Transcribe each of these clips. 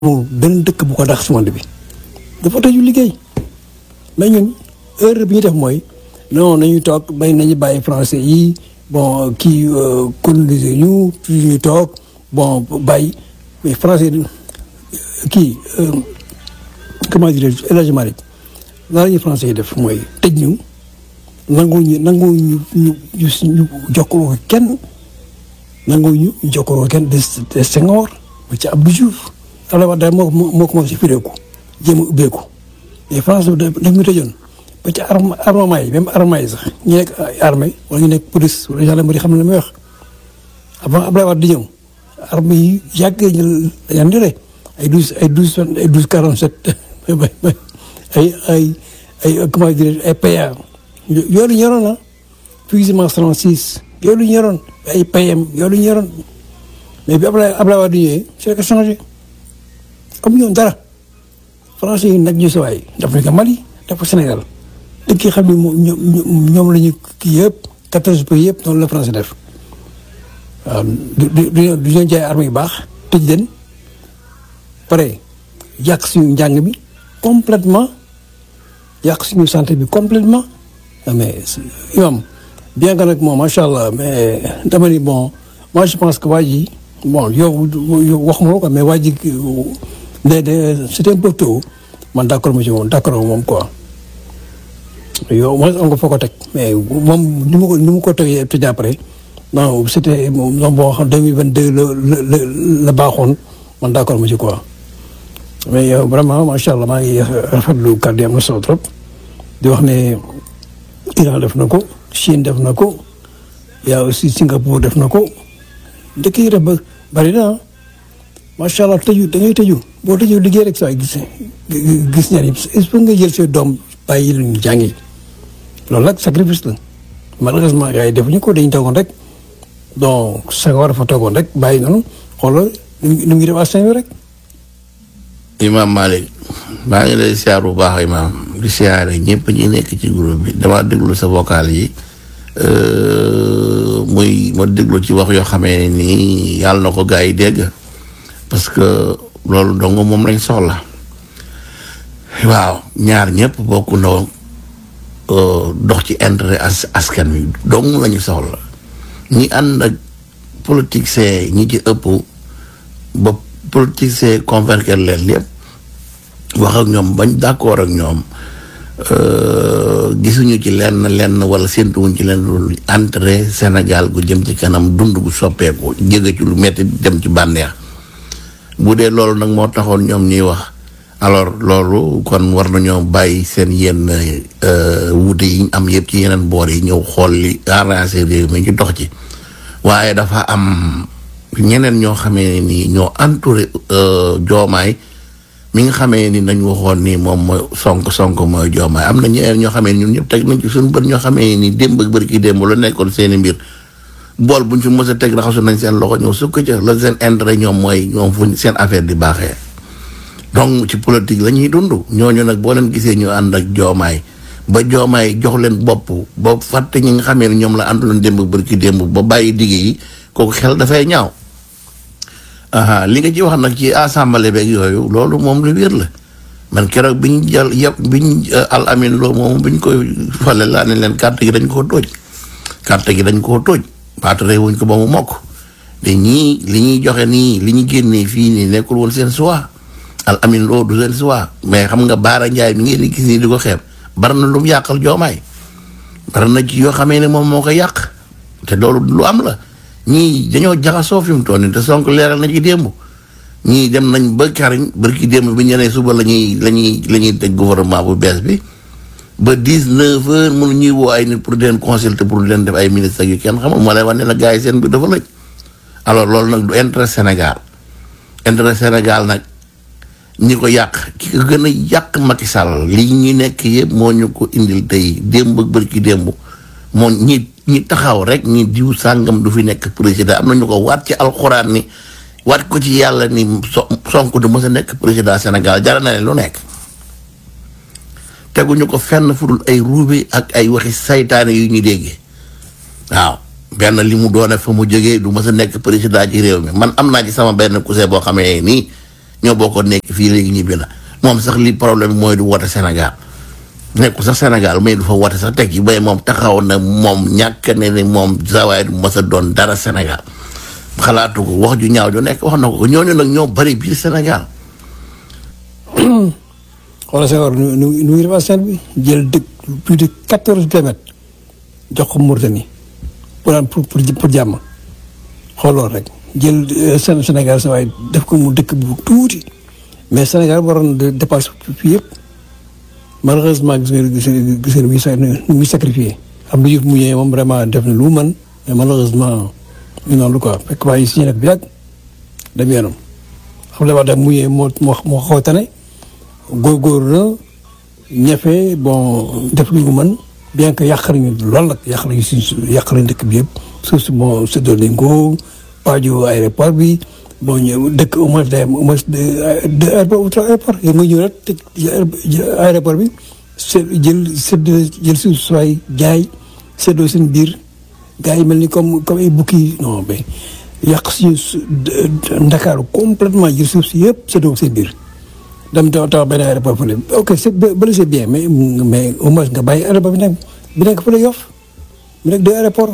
amul benn dëkk bu ko dax si monde bi dafa tëju liggéey mais ñun erreur bi ñu def mooy non nañu toog bay nañu bàyyi français yi bon kii coloniser ñu fii ñu toog bon bàyyi mais français kii comment dire El Hadj Malick lan la ñuy français yi def mooy tëj ñu nangu ñu nangu ñu ñu ñu jokkaloo kenn nangu ñu jokkaloo kenn de Senghor ba ci Abdou Diouf Abdoulaye Wade daal moo moo commencé firéeku jéem a ubbeeku mais France daf ñu tëjoon ba ci armement yi même armement yi sax ñu nekk armée wala ñu nekk police wala gendarmerie xam ne la may wax avant Abdoulaye Wade di ñëw armée yi yàgg ñu dañu dire ay douze ay douze ay douze quarante sept ay ay ay comment dire ay PA yooyu la ñu yoroon ah fusillement 36 yooyu la ñu yoroon ay PM yooyu la ñu yoroon mais bi Abdoulaye Abdoulaye Wade ñëwee c'est que changé comme ñoom dara français yi nag ñu si waay def nañ ko Mali def ko Sénégal dëkk yi xam ne moom ñoom la ñu kii yëpp quatorze pays yëpp noonu la français def waaw du du du ñu jaay armes yu baax tëj leen pare yàq suñu njàng bi complètement yàq suñu santé bi complètement mais imam bien que nag moom macha allah mais dama ni bon moi je pense que waa ji bon yow wax ma ko mais waa ji de de c'était un peu tôt man d'accord ma ci moom d'accord moom quoi yow mooy am nga foo ko teg mais moom ni ma ko ni ma ko tegee te après non c'était moom boo xam 2022 la la la baaxoon man d'accord ma ci quoi mais yow vraiment macha allah maa ngi rafetlu kàddu yi am na solo trop di wax ne Iran def na ko Chine def na ko yaa aussi Singapour def na ko dëkk yi def ba bari na macha allah tëju da ngay tëju boo tëju liggéey rek saa gis gis ñaar est-ce que nga jël say doom bàyyi lu ñu jàngi loolu nag sacrifice la malheureusement gars yi defuñu ko dañu toogoon rek donc Senghor dafa toogoon rek bàyyi noonu xoolal nu ngi def askan wi rek. Imam Malick maa ngi lay siyaar bu baax Imam di siyaare ñëpp ñi nekk ci groupe bi dama déglu sa vocal yi muy ma déglu ci wax yoo xamee ni yàlla na ko gars yi dégg parce que loolu dong moom lañ soxla waaw ñaar ñëpp bokk na dox ci intérêt as askan wi dong lañu soxla ñi ànd ak politicien ñi ci ëpp ba politicien convaincre leen lépp wax ak ñoom bañ d'accord ak ñoom gisuñu ci lenn lenn wala séntuwuñ ci lenn lu entrée Sénégal gu jëm ci kanam dund gu soppeeku jóge ci lu metti dem ci bànneex bu dee loolu nag moo taxoon ñoom ñuy wax alors loolu kon war nañoo bàyyi seen yenn wuute yi ñu am yëpp ci yeneen boor yi ñëw xool li arrangé réew mi ñu dox ci waaye dafa am ñeneen ñoo xamee ni ñoo entouré joomaay mi nga xamee ni nañ waxoon ni moom mooy sonk sonk mooy joomaay am na ñeneen ñoo xamee ni ñun ñëpp teg nañ ci suñu bët ñoo xamee ni démb ak bër ki démb la nekkoon seeni mbir bool buñ fi mës a teg raxasu nañ seen loxo ñëw sukk ca la seen intérêt ñoom mooy ñoom fuñ seen affaire di baaxee donc ci politique la ñuy dund ñooñu nag boo leen gisee ñu ànd ak joomaay ba joomaay jox leen bopp ba fàtte ñi nga xamee ni ñoom la ànduloon démb bër ki démb ba bàyyi digg yi kooku xel dafay ñaaw li nga ci wax nag ci assemblée beeg yooyu loolu moom lu wér la man keroog bi ñu jël yëpp bi ñu al amin loo moom bi ñu koy fale laa ne leen carte gi dañ koo tóoj carte gi dañ koo tóoj baatare wuñ ko ba mu mokk te ñii li ñuy joxe nii li ñu génnee fii nii nekkul woon seen choix al amin loo du seen choix mais xam nga Baara Ndiaye mi ngeen di gis nii di ko xeeb bari na lu mu yàqal joomaay bari na ci yoo xamee ne moom moo ko yàq te loolu lu am la ñii dañoo jaxasoo fi mu toll nii te Sonko leeral na ci démb ñii dem nañ ba kariñ bërki démb bi ñu nee suba la ñuy la ñuy la ñuy teg gouvernement bu bees bi ba dix neuf heures mënu ñuy woo ay nit pour di leen consulter pour di leen def ay ministres yu kenn xamul moo lay wax ne la gars yi seen bi dafa lëj alors loolu nag du intérêt Sénégal intérêt Sénégal nag ñi ko yàq ki ko gën a yàq Macky Sall lii ñu nekk yëpp moo ñu ko indil tey démb ak bërki démb moo ñi ñi taxaw rek ñi diw sàngam du fi nekk président am na ñu ko waat ci alxuraan ni waat ko ci yàlla ni so Sonko du mës a nekk président Sénégal jara na leen lu nekk teguñu ko fenn fu dul ay ruube ak ay waxi saytaane yu ñu déggee waaw benn li mu doone fa mu jógee du mës a nekk président ci réew mi man am naa ci sama benn cousin boo xamee nii ñoo bokkoon nekk fii léegi ñibbi na moom sax li problème mooy du woote Sénégal nekkul sax Sénégal mais du fa woote sax teg ci bay moom taxaw na moom ñàkk ne ni moom sawaay du mës a doon dara Sénégal xalaatu ko wax ju ñaaw ju nekk wax na ko ñooñu nag ñoo bari biir Sénégal xoolal Senghor nu nu nu muy defar seen bi jël dëkk plus de quatorze kilomètres jox ko Mauritanie pour pour pour jàmm xooloon rek jël seen Sénégal sa waaye def ko mu dëkk bu tuuti mais Sénégal waroon de dépassé fii yëpp malheureusement gis nga gis nga gis nga nu muy sacrifié am lu mu ñëwee moom vraiment def na lu mu mën mais malheureusement ñu noonu quoi fekk waaye si ñu nekk bi yàgg dem yoonam xam nga dafa mu ñëwee moo moo moo xaw a tane góorgóorlu na ñafe bon def lu mu mën bien que yàq nañu lool nag yàq nañu si yàq nañu dëkk bi yëpp suuf si bon séddoo nañ ko paju aéroport bi bon ñëw dëkk au moins day am au moins deux aéroport ou trois aéroport yow nga ñëw rek tëj aéroport bi jël séddoo jël suuf sooy jaay séddoo seen biir gars yi mel ni comme comme ay bukki non mais yàq suñu Ndakaaru complètement jël suuf si yëpp séddoo seen biir dem taw taw benn aéroport fële ok c'est bële c'est bien mais mais au moins nga bàyyi aéroport bi nekk bi nekk fële Yoff bi nekk deux aéroports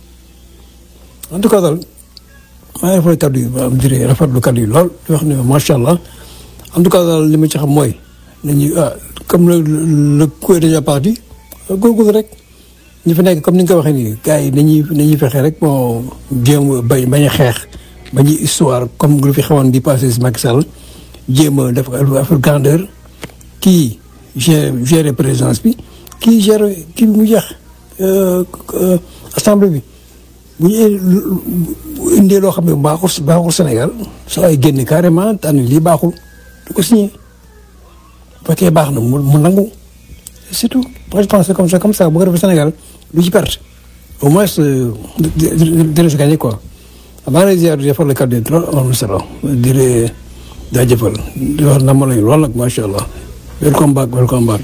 en tout cas daal maa ngi rafetlu kaddu yi ma dirais rafetlu kaddu yi lool di wax ne macha allah en tout cas daal li ma ci xam mooy nañu ah comme le le coup est déjà parti góorgóorlu rek ñu fi nekk comme ni nga ko waxee nii gars yi nañuy nañuy fexe rek bon jéem bañ bañ a xeex bañ a histoire comme lu fi xawoon di passé si Macky Sall jéem a def affaire grandeur kii gère gérer présidence bi kii gère kii bi mu jeex assemblée bi bu ñu indee loo xam ne baaxul baaxul Sénégal soo ay génn carrément tànn lii baaxul du ko signé bu fekkee baax na mu mu nangu c'est tout moi je pense que comme ça comme ça bu ko defee Sénégal du ci perte au moins dina si gagné quoi maa ngi lay ziar di defar le cadre trop am solo di leen jaajëfal di wax na ma lay lool nag macha allah welcome back welcome back.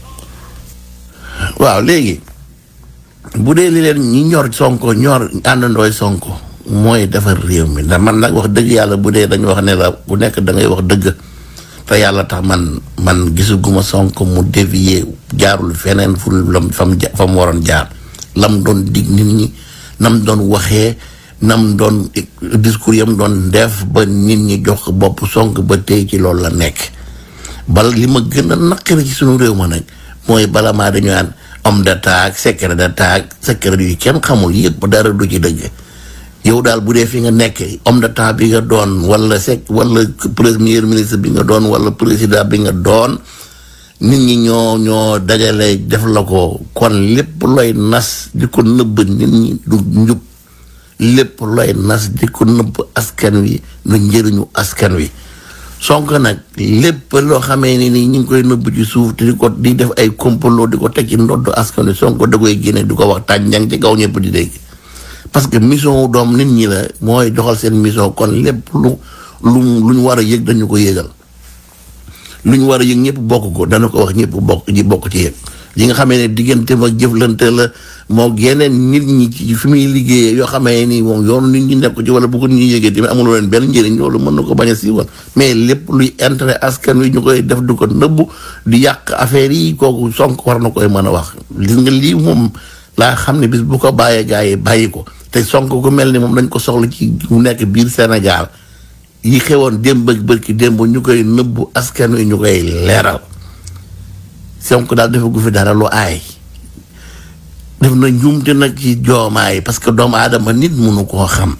waaw léegi bu dee li leen ñi ñor sonko ñor àndandooy sonko mooy defar réew mi ndax man nag wax dëgg yàlla bu dee dañu wax ne la ku nekk da ngay wax dëgg te yàlla tax man man gisuguma sonko mu dévier jaarul feneen fu lam fam fa mu waroon jaar lam doon dig nit ñi nam doon waxee nam doon discours yam doon def ba nit ñi jox bopp sonk ba tey ci loolu la nekk bala li ma gën a naqari ci sunu réew ma nag mooy bala maa dañu naan homme d'état ak secret d'état ak secret yu kenn xamul yëpp dara du ci dëgg yow daal bu dee fi nga nekk homme d'état bi nga doon wala sec wala premier ministre bi nga doon wala président bi nga doon nit ñi ñoo ñoo dajale def la ko kon lépp looy nas di ko nëbb nit ñi du njub lépp looy nas di ko nëbb askan wi lu njëriñu askan wi Sonko nag lépp loo xamee ni nii ñu ngi koy nëbb ci suuf te di ko di def ay complot di ko teg ci ndoddu askan wi Sonko da koy génne di ko wax tànjang ci kaw ñëpp di dégg parce que mission doom nit ñi la mooy doxal seen mission kon lépp lu lu lu ñu war a yëg dañu ko yëgal lu ñu war a yëg ñëpp bokk ko dana ko wax ñëpp bokk ñi bokk ci yëg yi nga xamee ne diggante ma jëflante la moo yeneen nit ñi ci fi muy liggéeyee yoo xamee ni moom yoonu nit ñi nekk ci wala bu ko nit ñi yëgee tamit amul leen benn njëriñ loolu mën na ko bañ a siiwal mais lépp luy intérêt askan wi ñu koy def du ko nëbbu di yàq affaire yi kooku Sonko war na koy mën a wax gis nga lii moom laa xam ne bis bu ko bàyyee gars yi bàyyi ko te Sonko ku mel ni moom dañ ko soxla ci mu nekk biir Sénégal yi xewoon démb ak bërki démb ñu koy nëbbu askan wi ñu koy leeral Sonko daal defagu fi dara lu aay def na njuumte nag ci joomaay parce que doomu aadama nit munu koo xam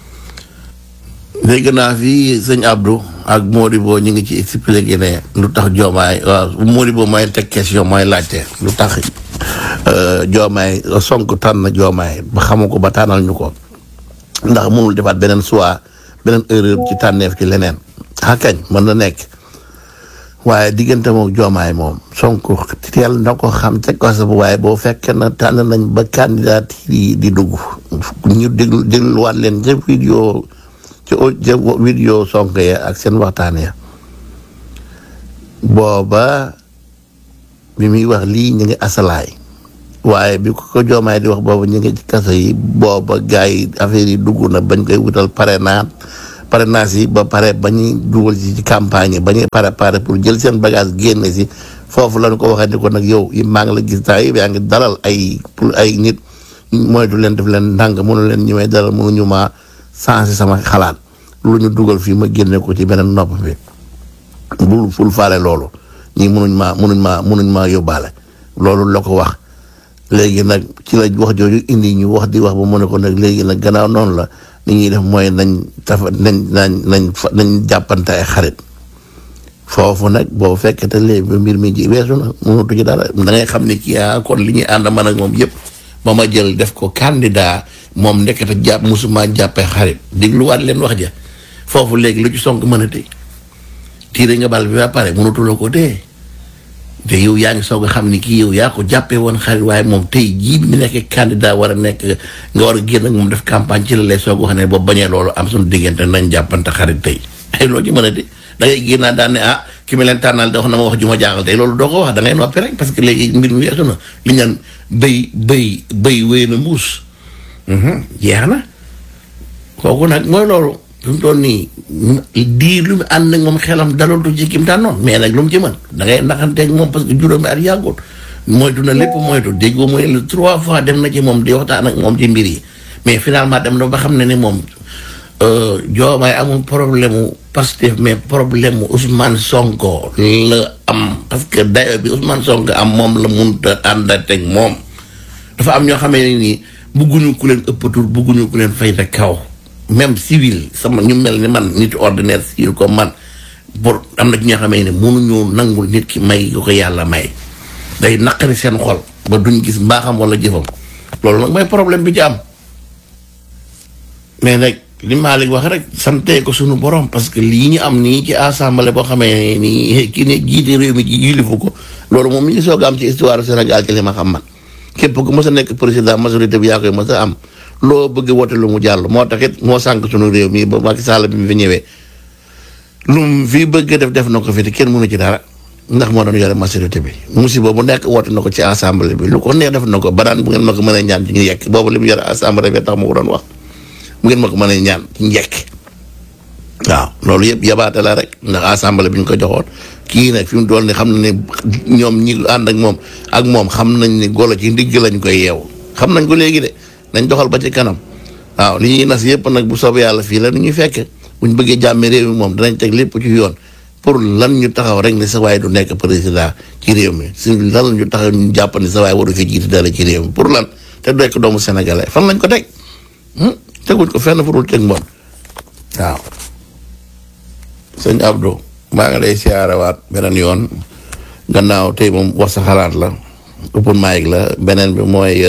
dégg naa fii sëñ Abdou ak Modibo ñu ngi ci expliqué ne lu tax joomaay waaw Modibo mooy teg question mooy laajte lu tax joomaay Sonko tànn joomaay ba xamu ko ba tànnal ñu ko ndax mënul defaat beneen choix beneen erreur ci tànneef ci leneen ah kañ mën na nekk waaye diggante moom joomaay moom Sonko teel na ko xam teg ko sa waaye boo fekkee na tànn nañ ba candidat yi di dugg ñu déglu dégluwaat leen ca vidéo ca vidéo Sonko ya ak seen waxtaan ya booba bi muy wax lii ñu ngi asalaay waaye bi ko ko joomaay di wax booba ñu ngi ci kaso yi booba gars yi affaire yi dugg na bañ koy wutal parrainage parrainage yi ba pare ba ñuy dugal ci ci campagne yi ba ñuy préparé pour jël seen bagage génne si foofu lañ ko waxee ni ko nag yow yi maa ngi la gis taa yi yaa ngi dalal ay pour ay nit moytu leen def leen ndànk mënu leen ñu may dalal mënuñu maa sensé sama xalaat lu ñu dugal fii ma génne ko ci beneen nopp bi bul ful faale loolu ñii mënuñ maa mënuñ maa mënuñ maa yóbbaale loolu la ko wax léegi nag ci la wax jooju indi ñu wax di wax ba mu ne ko nag léegi nag gannaaw noonu la li ñuy def mooy nañ tafa nañ nañ nañ nañ jàppante ay xarit foofu nag boo fekkee te léegi ba mbir mi ji weesu na mënatu ci dara da ngay xam ne kii ah kon li ñuy ànd man ak moom yëpp ba ma jël def ko candidat moom ndekete jàpp musuma jàppee xarit dégluwaat leen wax ja foofu léegi lu ci sonk mën a tey tiire nga bal bi ba pare mënatuloo ko dee te yow yaa ngi soog a xam ni kii yow yaa ko jàppee woon xarit waaye moom tey jii bi mu nekkee candidat war a nekk nga war a génn ak moom def campagne ci la lay soog wax ne boo bañee loolu am suñu diggante nañ jàppante xarit tey ay loo ci mën a de da ngay génnaat daan ne ah ki ma leen tànnal da wax na ma wax ju ma jaaxal tey loolu doo ko wax da ngay noppi rek parce que léegi mbir mi weesu na li ñaan bëy bëy bëy wéy na mbuus jeex na kooku nag mooy loolu fi mu toll nii diir lu mu ànd ak moom xelam dalootu ci kim tànnoon mais nag lu mu ci mën da ngay naxanteeg moom parce que juróomi at yàggul moytu na lépp moytu déggoo mooy le trois fois dem na ci moom di waxtaan ak moom ci mbir yi mais finalement dem na ba xam ne ni moom joomaay amul problème mu Pastef mais problème mu Ousmane Sonko la am parce que dayo bi Ousmane Sonko am moom la munta àndateeg moom dafa am ñoo xamee ne nii bugguñu ku leen ëppatul bugguñu ku leen fayda kaw même civil sama ñu mel ni man nit ordinaire civil comme man pour am na ci ñoo xamee ne mënuñu nangul nit ki may yu ko yàlla may day naqari seen xol ba duñ gis mbaaxam wala jëfam loolu nag mooy problème bi ci am mais nag li Malick wax rek sante ko sunu borom parce que lii ñu am nii ci assemblée boo xamee nii kii ne jiite réew mi ci yilifu ko loolu moom mi ngi soog a am ci histoire Sénégal ci li ma xam man képp ku mës a nekk président majorité bi yaa koy mës a am loo bëgg wote lu mu jàll moo tax it moo sànq sunu réew mi ba Macky Sall bi mu fi ñëwee lu mu fi bëgg def def na ko fi te kenn mënu ci dara ndax moo doon yore majorité bi musiba bu nekk woote na ko ci assemblée bi lu ko neex def na ko ba daan bu ngeen ma ko mënee ñaan ci ñu yekk boobu li mu yore assemblée bi tax ma ko doon wax bu ngeen ma ko mënee ñaan ci njekk waaw loolu yëpp yabaate la rek ndax assemblée bi ñu ko joxoon kii nag fi mu doon ni xam na ne ñoom ñi ànd ak moom ak moom xam nañ ni golo ci ndigg lañ koy yeew xam nañ ko léegi de nañ doxal ba ci kanam waaw li ñuy nas yëpp nag bu soobee yàlla fii la nu ñuy fekk buñ bëggee jàmme réew mi moom danañ teg lépp ci yoon pour lan ñu taxaw rek ne sa waay du nekk président ci réew mi si lan ñu taxaw ñu jàpp ni sa waay waru fi jiite dara ci réew mi pour lan te du nekk doomu sénégalais fan lañ ko teg teguñ ko fenn fu dul teg mbon waaw sëñ Abdou maa ngi lay siyaarawaat beneen yoon gannaaw tey moom wax sa xalaat la open mic la beneen bi mooy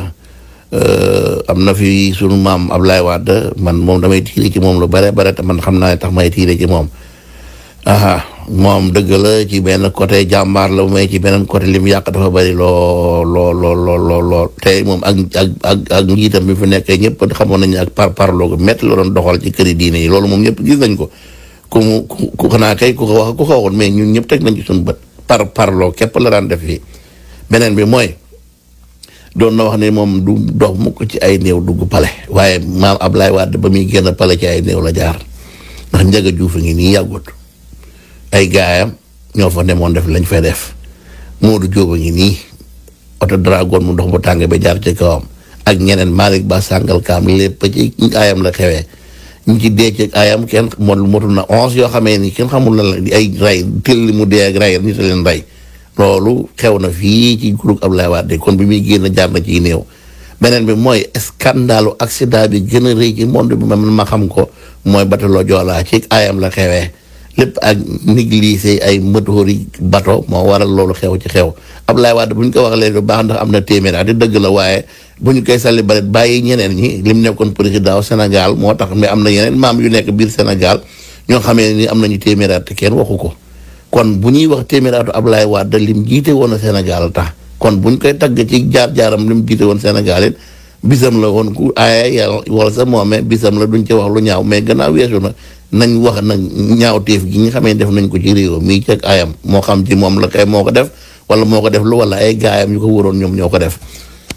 am na fi sunu maam Ablaye Wade man moom damay tiire ci moom lu bare bare te man xam naa ne tax may tiire ci moom aha moom dëgg la ci benn côté jàmbaar la mais ci beneen côté li mu yàq dafa bari lool lool lool lool lool lool te moom ak ak ak ak njiitam bi fi nekkee ñëpp xamoon nañu ak par parloo ko métti la doon doxal ci këri diine yi loolu moom ñëpp gis nañ ko ku mu ku xanaa kay ku ko wax ku ko waxoon mais ñun ñëpp teg nañ ci suñu bët par parloo képp la daan def fii beneen bi mooy doon na wax ne moom du dox mukk ci ay néew dugg pale waaye maam Ablaye Wade ba muy génn pale ci ay néew la jaar ndax njaga juufa ngi nii yàggut ay gaayam ñoo fa demoon def lañ fay def Modou Diop a ngi nii oto dragon mu ndox mu tàng ba jaar ci kawam ak ñeneen Malick Ba sàngal kaam lépp ci ayam la xewee ñu ci dee ci ayam kenn moom motul na onze yoo xamee ni kenn xamul na la ay ray tël li mu dee ak ray nit a leen rey loolu xew na fii ci groupe Abdoulaye Wade kon bi muy génn jaar na ciy néew beneen bi mooy scandalu accident bi gën a rëy ci monde bi man ma xam ko mooy batalo Joola ci ayam la xewee lépp ak négligé ay moteur yi bato moo waral loolu xew ci xew Abdoulaye Wade bu ñu ko wax léegi bu baax ndax am na téeméer di dëgg la waaye bu ñu koy salli baret bàyyi ñeneen ñi lim nekkoon président Sénégal moo tax mais am na yeneen maam yu nekk biir Sénégal ñoo xamee ni am nañu téeméer te kenn waxu ko kon bu ñuy wax téeméeraatu Ablaye Wade lim jiite woon a Sénégal tax kon buñ koy tagg ci jaar-jaaram lim jiite woon Sénégal it bisam la woon ku aaya yàlla wala sa moome bisam la duñ ci wax lu ñaaw mais gannaaw weesu na nañ wax nag ñaawteef gi nga xamee def nañ ko ci réew mii ceeg ayam moo xam ci moom la kay moo ko def wala moo ko def lu wala ay gaayam yu ko waroon ñoom ñoo ko def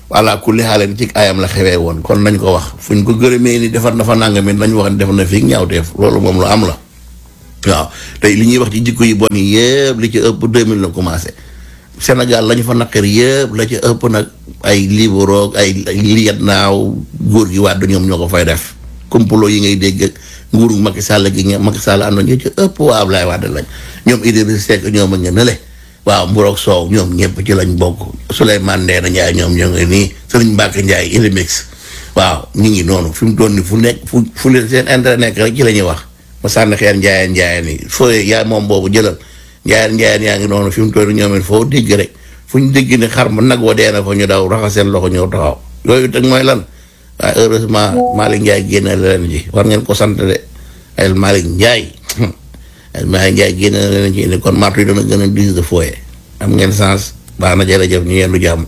voilà ku li xaale ci ayam la xewee woon kon nañ ko wax fuñ ko gërëmee ni defar na fa nangami nañ wax ne def na fii ñaawteef loolu moom lu am la waaw tey li ñuy wax ci jikko yi bon yi yëpp li ci ëpp 2000 la commencé Sénégal la ñu fa naqar yëpp la ci ëpp nag ay liboroog ay liyat naaw góor gi wàddu ñoom ñoo ko fay def complot yi ngay dégg ak nguuru Macky Sall gi nga Macky Sall àndoon ñoo ci ëpp waa Ablaye Wade lañ ñoom Idrissa Seck ñoom ak nga nële waaw Mburoog Sow ñoom ñëpp ci lañ bokk Souleymane Ndéné Ndiaye ñoom ñoo ngi nii Serigne Mbacke Ndiaye Ilimix waaw ñu ngi noonu fi mu toll nii fu nekk fu fu leen seen intérêt nekk rek ci la ñuy wax ma sànni xeer njaayeen njaayeen yi foo yaa moom boobu jëlal njaayeen njaayeen yaa ngi noonu fi mu toll ñoom it foo dégg rek fu ñu dégg ne xar ma nag wa dee na fa ñu daw raxas seen loxo ñëw taxaw yooyu teg mooy lan waaye heureusement Malick Ndiaye génne leen ji war ngeen ko sant de ay Malick Ndiaye ay Malick Ndiaye génne leen ci indi kon martu yi dana gën a diis de fooye am ngeen sens baax na jërëjëf ñu yendu jàmm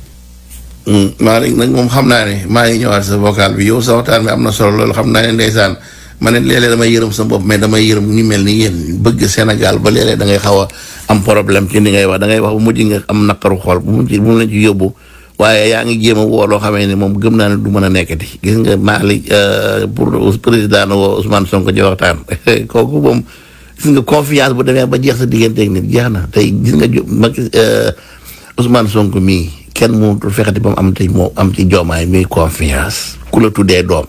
Malick nag moom xam naa ne maa ngi ñëwaat sa vocal bi yow sa waxtaan bi am na solo loolu xam naa ne ndeysaan ma ne léeg-léeg damay yërëm sa bopp mais damay yërëm ñu mel ni yéen bëgg Sénégal ba léeg-léeg da ngay xaw a am problème ci ni ngay wax da ngay wax bu mujj nga am naqaru xol bu mujj bu mu la ci yóbbu waaye yaa ngi jéem a woo loo xamee ne moom gëm naa ne du mën a nekkati gis nga Malick pour président na woo Ousmane Sonko ci waxtaan kooku moom gis nga confiance bu demee ba jeex sa digganteeg nit jeex na tey gis nga jo Macky Ousmane Sonko mii kenn mënatul fexeti ba mu am ci moo am ci joomaay mi confiance ku la tuddee doom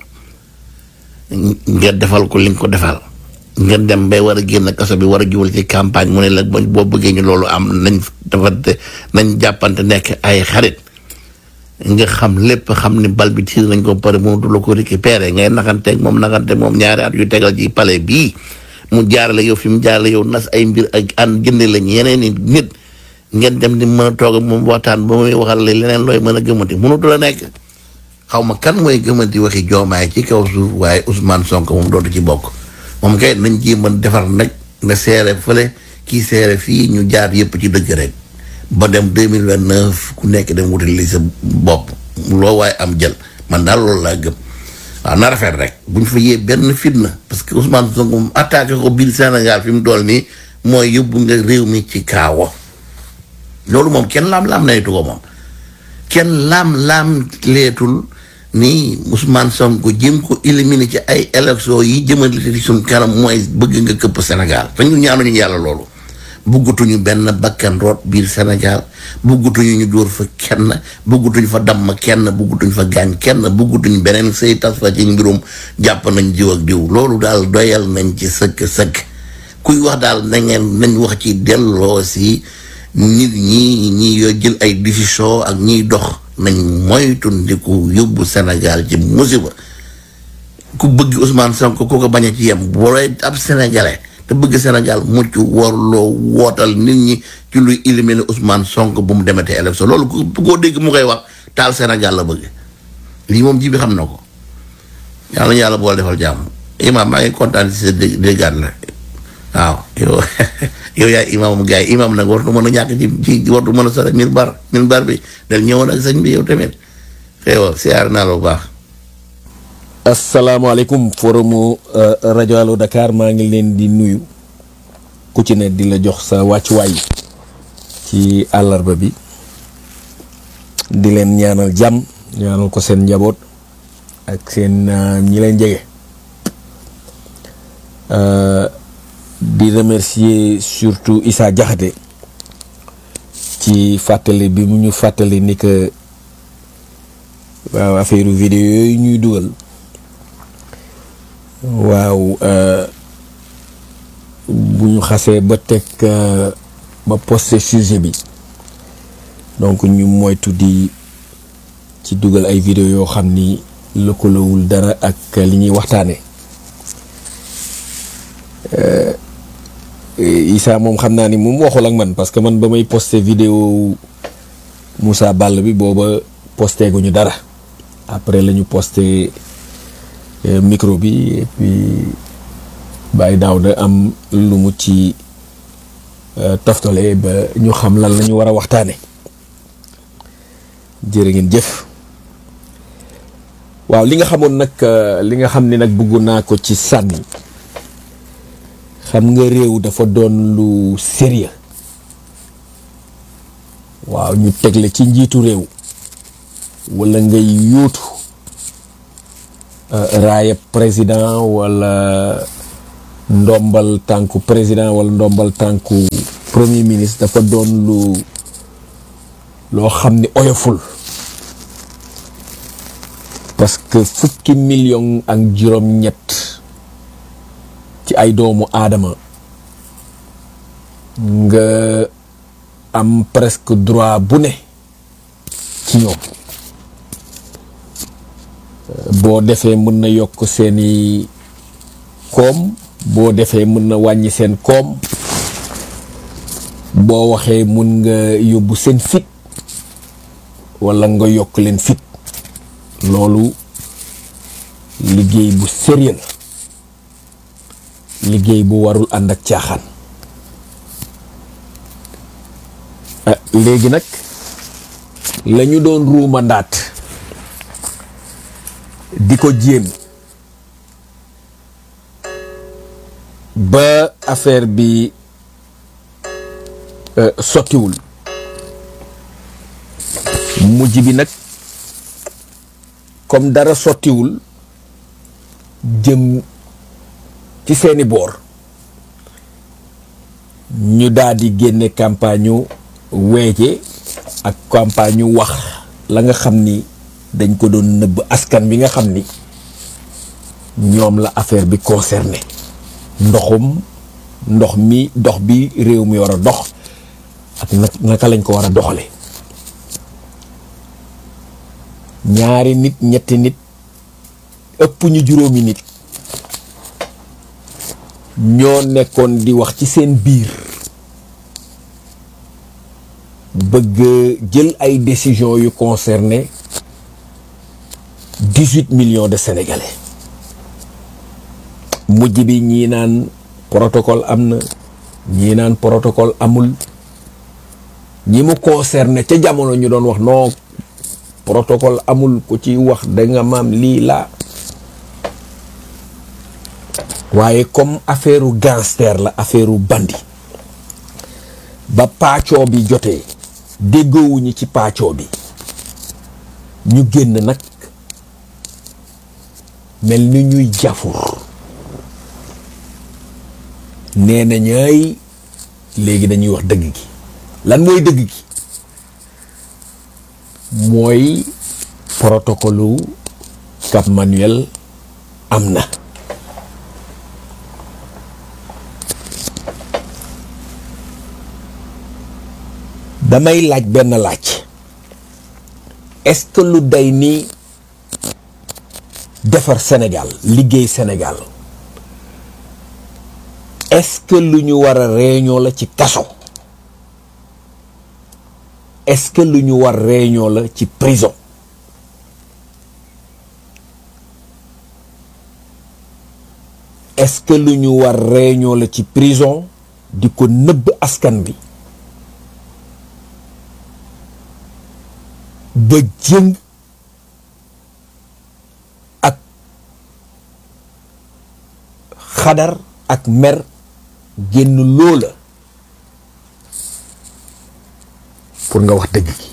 nga defal ko li nga ko defal nga dem bay war a génn kaso bi war a jubal ci campagne mu ne la boo bëggee ñu loolu am nañ defante nañ jàppante nekk ay xarit nga xam lépp xam ni bal bi tiir nañ ko pare mënatu la ko récupérer ngay naxanteeg moom naxanteeg moom ñaari at yu tegal ci palais bii mu jaarale yow fi mu jaarale yow nas ay mbir ak ànd jënde lañ yeneen i nit ngeen dem di mën a toog moom waxtaan ba muy waxal la leneen looy mën a gëmati mënatu la nekk xaw ma kan mooy gëmati waxi joomaay ci kaw suuf waaye Ousmane Sonko moom dootu ci bokk moom kay nañ ci mën defar nag nga seere fële kii seere fii ñu jaar yëpp ci dëgg rek ba dem 2029 ku nekk dem wutal li sa bopp loo waaye am jël man daal loolu laa gëm waaw na rafet rek bu ñu fa yee benn fitna parce que Ousmane Sonko moom attaqué ko biir Sénégal fi mu dool nii mooy yóbbu nga réew mi ci kaawo loolu moom kenn laam-laam naytu ko moom kenn laam-laam leetul ni Ousmane Sonko jëm ko éliminer ci ay élections yi jëmale ci suñ kanam mooy bëgg nga këpp Sénégal te ñun ñaanuñu yàlla loolu buggutuñu benn bakkan root biir Sénégal buggutuñu ñu dóor fa kenn buggutuñu fa damm kenn buggutuñu fa gaañ kenn buggutuñu beneen say tas fa ci mbirum jàpp nañ diw ak diw loolu daal doyal nañ ci sëkk sëkk kuy wax daal na ngeen nañ wax ci delloo si nit ñi ñi yoo jël ay décision ak ñiy dox nañ moytu ndiku yóbbu Sénégal ci musiba ku bëgg Ousmane Sonko ku ko bañ a ci yem booy ab sénégalais te bëgg Sénégal mucc warloo wootal nit ñi ci luy éliminer Ousmane Sonko bu mu demetee élection loolu ku koo dégg mu koy wax taal Sénégal la bëgg lii moom ji bi xam na ko yàlla yàlla boole defal jàmm imam maa ngi kontaan ci sa dé déggaat la waaw yow yow yaay imaam gars yi imaam nag wartu mën a ñàkk ci ci wartu mën a sore mil bar mil bar bi del ñëwoon ak sëñ bi yow tamit xew siyaar naa la bu baax asalaamaaleykum forumu rajo Allo Dakar maa ngi leen di nuyu ku ci ne di la jox sa wàccuwaay ci àllarba bi di leen ñaanal jàmm ñaanal ko seen njaboot ak seen ñi leen jege di remercier surtout Issa Diakhaté ci fàttali bi mu ñu fàttali ni que waaw affaire vidéo yooyu ñuy dugal waaw bu ñu xasee ba teg ba posté sujet bi donc ñu moytu di ci dugal ay vidéo yoo xam ni lëkkalowul dara ak li ñuy waxtaane Issa moom xam naa ni moom waxul ak man parce que man ba may posté vidéo Moussa Ball bi booba posté guñu dara après la ñu posté micro bi et puis Baye Daouda am lu mu ci toftale ba ñu xam lan la ñu war a waxtaane jërë ngeen jëf waaw li nga xamoon nag li nga xam ne nag bëggu naa ko ci sànni xam nga réew dafa doon lu sérieux waaw ñu tegle ci njiitu réew wala ngay yóotu raaya président wala ndombal tànku président wala ndombal tànku premier ministre dafa doon lu loo xam ni oyoful parce que fukki million ak juróom-ñett ci ay doomu aadama nga am presque droit bu ne ci ñoom boo defee mën na yokk seeni koom boo defee mën na wàññi seen koom boo waxee mun nga yóbbu seen fit walla nga yokk leen fit loolu liggéey bu sérieux la liggéey bu warul ànd ak caaxaan léegi nag la ñu doon ruuma ndaat di ko jéem ba affaire bi sottiwul mujj bi nag comme dara sottiwul jëm ci seeni boor ñu daal di génne campagne ñu weeje ak campagne ñu wax la nga xam ni dañ ko doon nëbb askan bi nga xam ni ñoom la affaire bi concerné ndoxum ndox mi dox bi réew mi war a dox ak naka lañ ko war a doxale ñaari nit ñetti nit ëpp ñu juróomi nit ñoo nekkoon di wax ci seen biir bëgg jël ay décisions yu concerné dix-huit millions de sénégalais mujj bi ñii naan protocole am na ñii naan protocole amul ñi mu concerné ca jamono ñu doon wax non protocole amul ku ci wax da nga maam lii laa waaye comme affaire u gangster la affaire u bandi ba paccoo bi jotee déggoowuñu ci paccoo bi ñu génn nag mel ni ñuy jafur nee na ñaay léegi dañuy wax dëgg gi lan mooy dëgg gi mooy protocolu Cap Manuel am na damay laaj benn laaj est-ce que lu day ni defar Sénégal liggéey Sénégal est-ce que lu ñu war a réunion la ci kaso est-ce que lu ñu war réunion la ci prison est-ce que lu ñu war réunion la ci prison di ko nëbb askan bi ba jëng ak xadar ak mer génn loola pour nga wax dëgg gi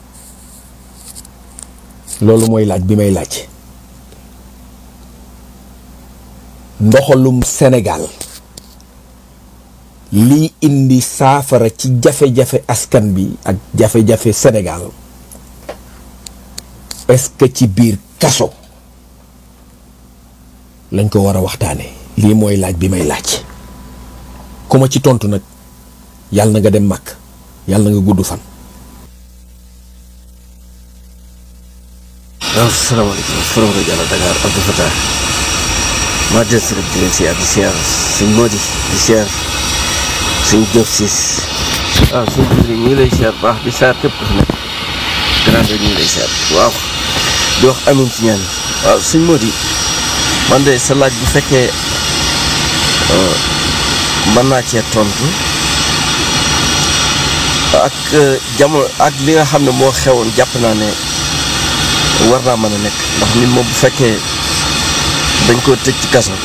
loolu mooy laaj bi may laaj ndoxalum Sénégal lii indi saafara ci jafe-jafe askan bi ak jafe-jafe Sénégal est-ce que ci biir kaso lañ ko war a waxtaane lii mooy laaj bi may laaj ku ma ci tontu nag yàlla na nga dem màkk yàlla na nga gudd fan waaw salaamaaleykum forom rajo Yàlla Dakar Abdou Fatah maa del si rek di leen siyaar di siyaar suñ Mody di siyaar suñ Diop siis waaw suñ Diouf ñu ngi lay siyaar baax di siyaar képp ku fi nekk grand ñu ngi lay siyaar waaw di wax amin ci ñaan waaw suñ Mody man de sa laaj bu fekkee mën naa cee tontu ak jamono ak li nga xam ne moo xewoon jàpp naa ne war naa mën a nekk ndax nit moom bu fekkee dañ ko tëj ci kaso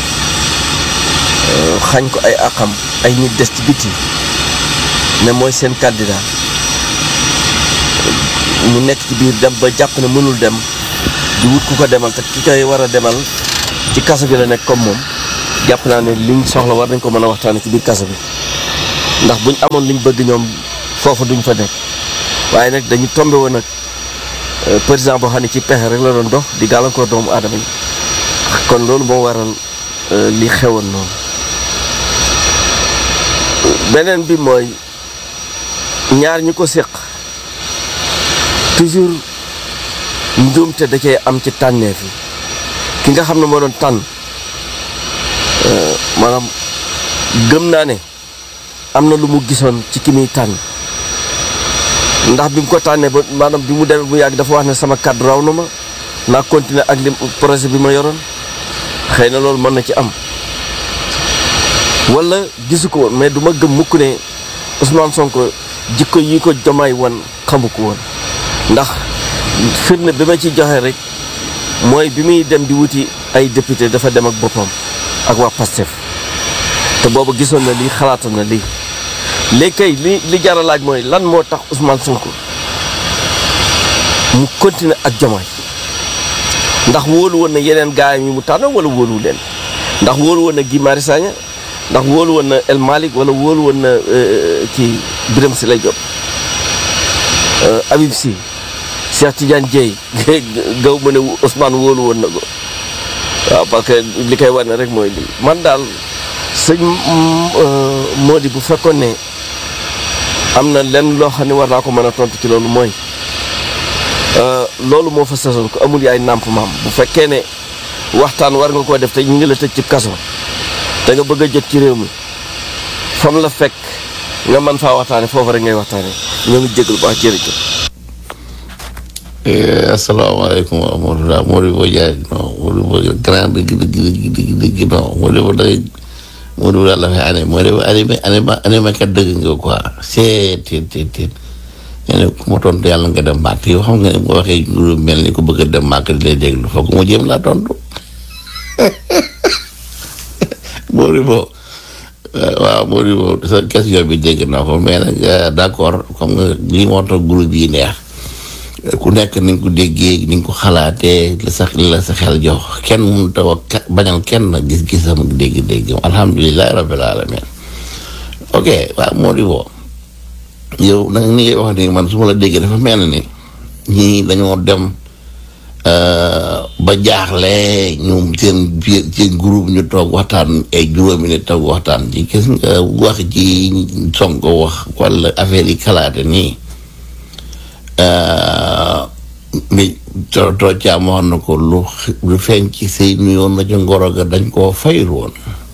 xañ ko ay àqam ay nit des ci biti ne mooy seen candidat mu nekk ci biir dem ba jàpp ne mënul dem di wut ku ko demal te ki koy war a demal ci kaso bi la nekk comme moom jàpp naa ne liñ soxla war nañ ko mën a waxtaane ci biir kaso bi ndax buñ amoon liñ bëgg ñoom foofu duñ fa nekk waaye nag dañu tombé woon nag président boo xam ne ci pexe rek la doon dox di gàllankoor doomu aadama yi kon loolu moo waral li xewoon noonu beneen bi mooy ñaar ñi ko séq toujours njuumte da cee am ci tànneef yi ki nga xam ne moo doon tànn maanaam gëm naa ne am na lu mu gisoon ci ki muy tànn ndax bi mu ko tànnee ba maanaam bi mu demee bu yàgg dafa wax ne sama kàddu raw na ma naa continuer ak li projet bi ma yoroon xëy na loolu mën na ci am wala gisu ko woon mais du ma gëm mukk ne Ousmane Sonko jikko yi ko jomaay woon xamu ko woon ndax firnde bi ma ci joxe rek mooy bi muy dem di wuti ay député dafa dem ak boppam ak waa Pastef te boobu gisoon na lii xalaatoon na lii léegi kay li li jar a laaj mooy lan moo tax Ousmane Sonko mu continuer ak jomaay ndax wóolu woon na yeneen gaayam yi mu tànn wala wóoluwu leen ndax wóolu woon na Guy Marius Sagna ndax wóolu woon na El Malick wala wóolu woon na kii Birame Souleye Diop Habib Sy Cheikh Tidiane Dieye gaw ma ne Ousmane wóolu woon na ko waaw parce que li koy wane rek mooy lii man daal sëñ Mody bu fekkoon ne am na lenn loo xam ne war naa ko mën a tontu ci loolu mooy loolu moo fa sasoon ko amul yaay nàmp maam bu fekkee ne waxtaan war nga koo def te ñu ngi la tëj ci kaso te nga bëgg a jot ci réew mi fam la fekk nga mën faa waxtaane foofu rek ngay waxtaane ñoo ngi jégalu baax jërëjëf asalaamaaleykum wa rahmatulah Mody Bo Diagne non Mody Bo grand dëgg dëgg dëgg dëgg dëgg non Mody Bo day Mody Bo daal dafay ane Mody Bo animé animé animé kat dëgg nga quoi c'est tit tit tit nee na ku ma tontu yàlla nga dem màkk yow xam nga ne boo waxee lu mel ni ku bëgg a dem màkk di lay déglu foog mu jéem laa tontu Mody Bo waaw Mody Bo sa question bi dégg naa ko mais nag d'accord comme nga lii moo tax groupe yi neex ku nekk ni nga ko déggee ni nga ko xalaatee la sa la sa xel jox kenn mënut a wax bañal kenn gis-gisam dégg-déggam alhamdulilah rabbil alamin ok waaw Mody Bo yow nag ni ngay wax ni man su ma la déggee dafa mel ni ñii dañoo dem ba jaaxle ñu seen biir seen groupe ñu toog waxtaan ay juróomi nit toog waxtaan ci gis nga wax ji Sonko wax wala affaire yi kalaate nii mi to to caam wax na ko lu lu feeñ ci sëy nuyoon na ca ngoro ga dañ koo fayul woon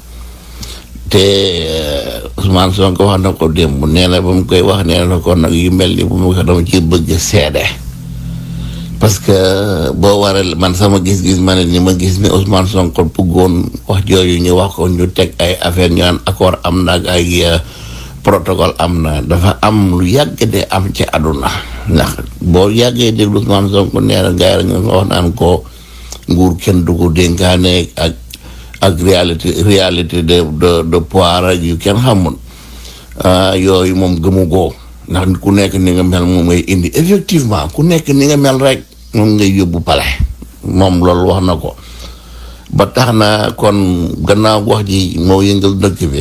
te Ousmane Sonko wax na ko démb nee na ba mu koy wax nee na ko nag yu mel ni bu ma ko dama ci bëgg seede parce que boo waree man sama gis-gis ma ne ni ma gis ni Ousmane Sonko bëggoon wax jooju ñu wax ko ñu teg ay affaire ñu naan accord am na ak ay protocole am na dafa am lu yàgg de am ci àdduna ndax boo yàggee déglu Ousmane Sonko nee na gars yi nga wax naan ko nguur kenn du ko dénkaane ak ak réalité réalité de de de poire ak yu kenn xamul yooyu moom gëmu goo ndax ku nekk ni nga mel moom ngay indi effectivement ku nekk ni nga mel rek moom ngay yóbbu pale moom loolu wax na ko ba tax na kon gannaaw wax ji moo yëngal dëkk bi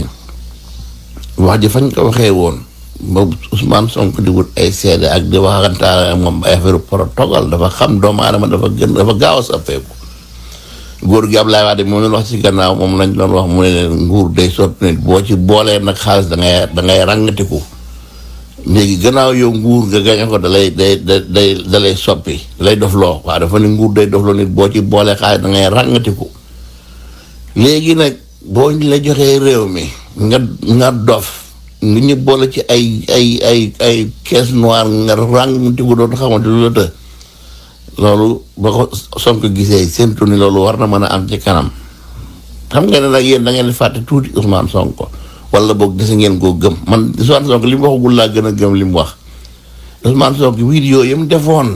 wax ji fañ ko waxee woon ba Ousmane Sonko di wut ay seede ak di waxantaale ak moom ay affaire protocole dafa xam doomu aadama dafa gën dafa gaaw a soppeeku góor gi Ablaye Wade moom lañ wax ci gannaaw moom lañ doon wax mu ne leen nguur day sotti nit boo ci boolee nag xaalis da ngay da ngay ràngatiku léegi gannaaw yow nguur nga gañe ko da lay day day da lay soppi da lay dof loo waaw dafa ne nguur day dof loo nit boo ci boolee xaalis da ngay ràngatiku léegi nag boo la joxee réew mi nga nga dof nga ñu boole ci ay ay ay ay caisse noire nga ràngatiku doon xamante lu la të loolu ba ko Sonko gisee séntu ni loolu war na mën a am ci kanam xam nga ne nag yéen da ngeen di fàtte tuuti Ousmane Sonko wala boog gis ngeen koo gëm man Ousmane Sonko li mu waxagul laa gën a gëm li mu wax Ousmane Sonko vidéo yi mu defoon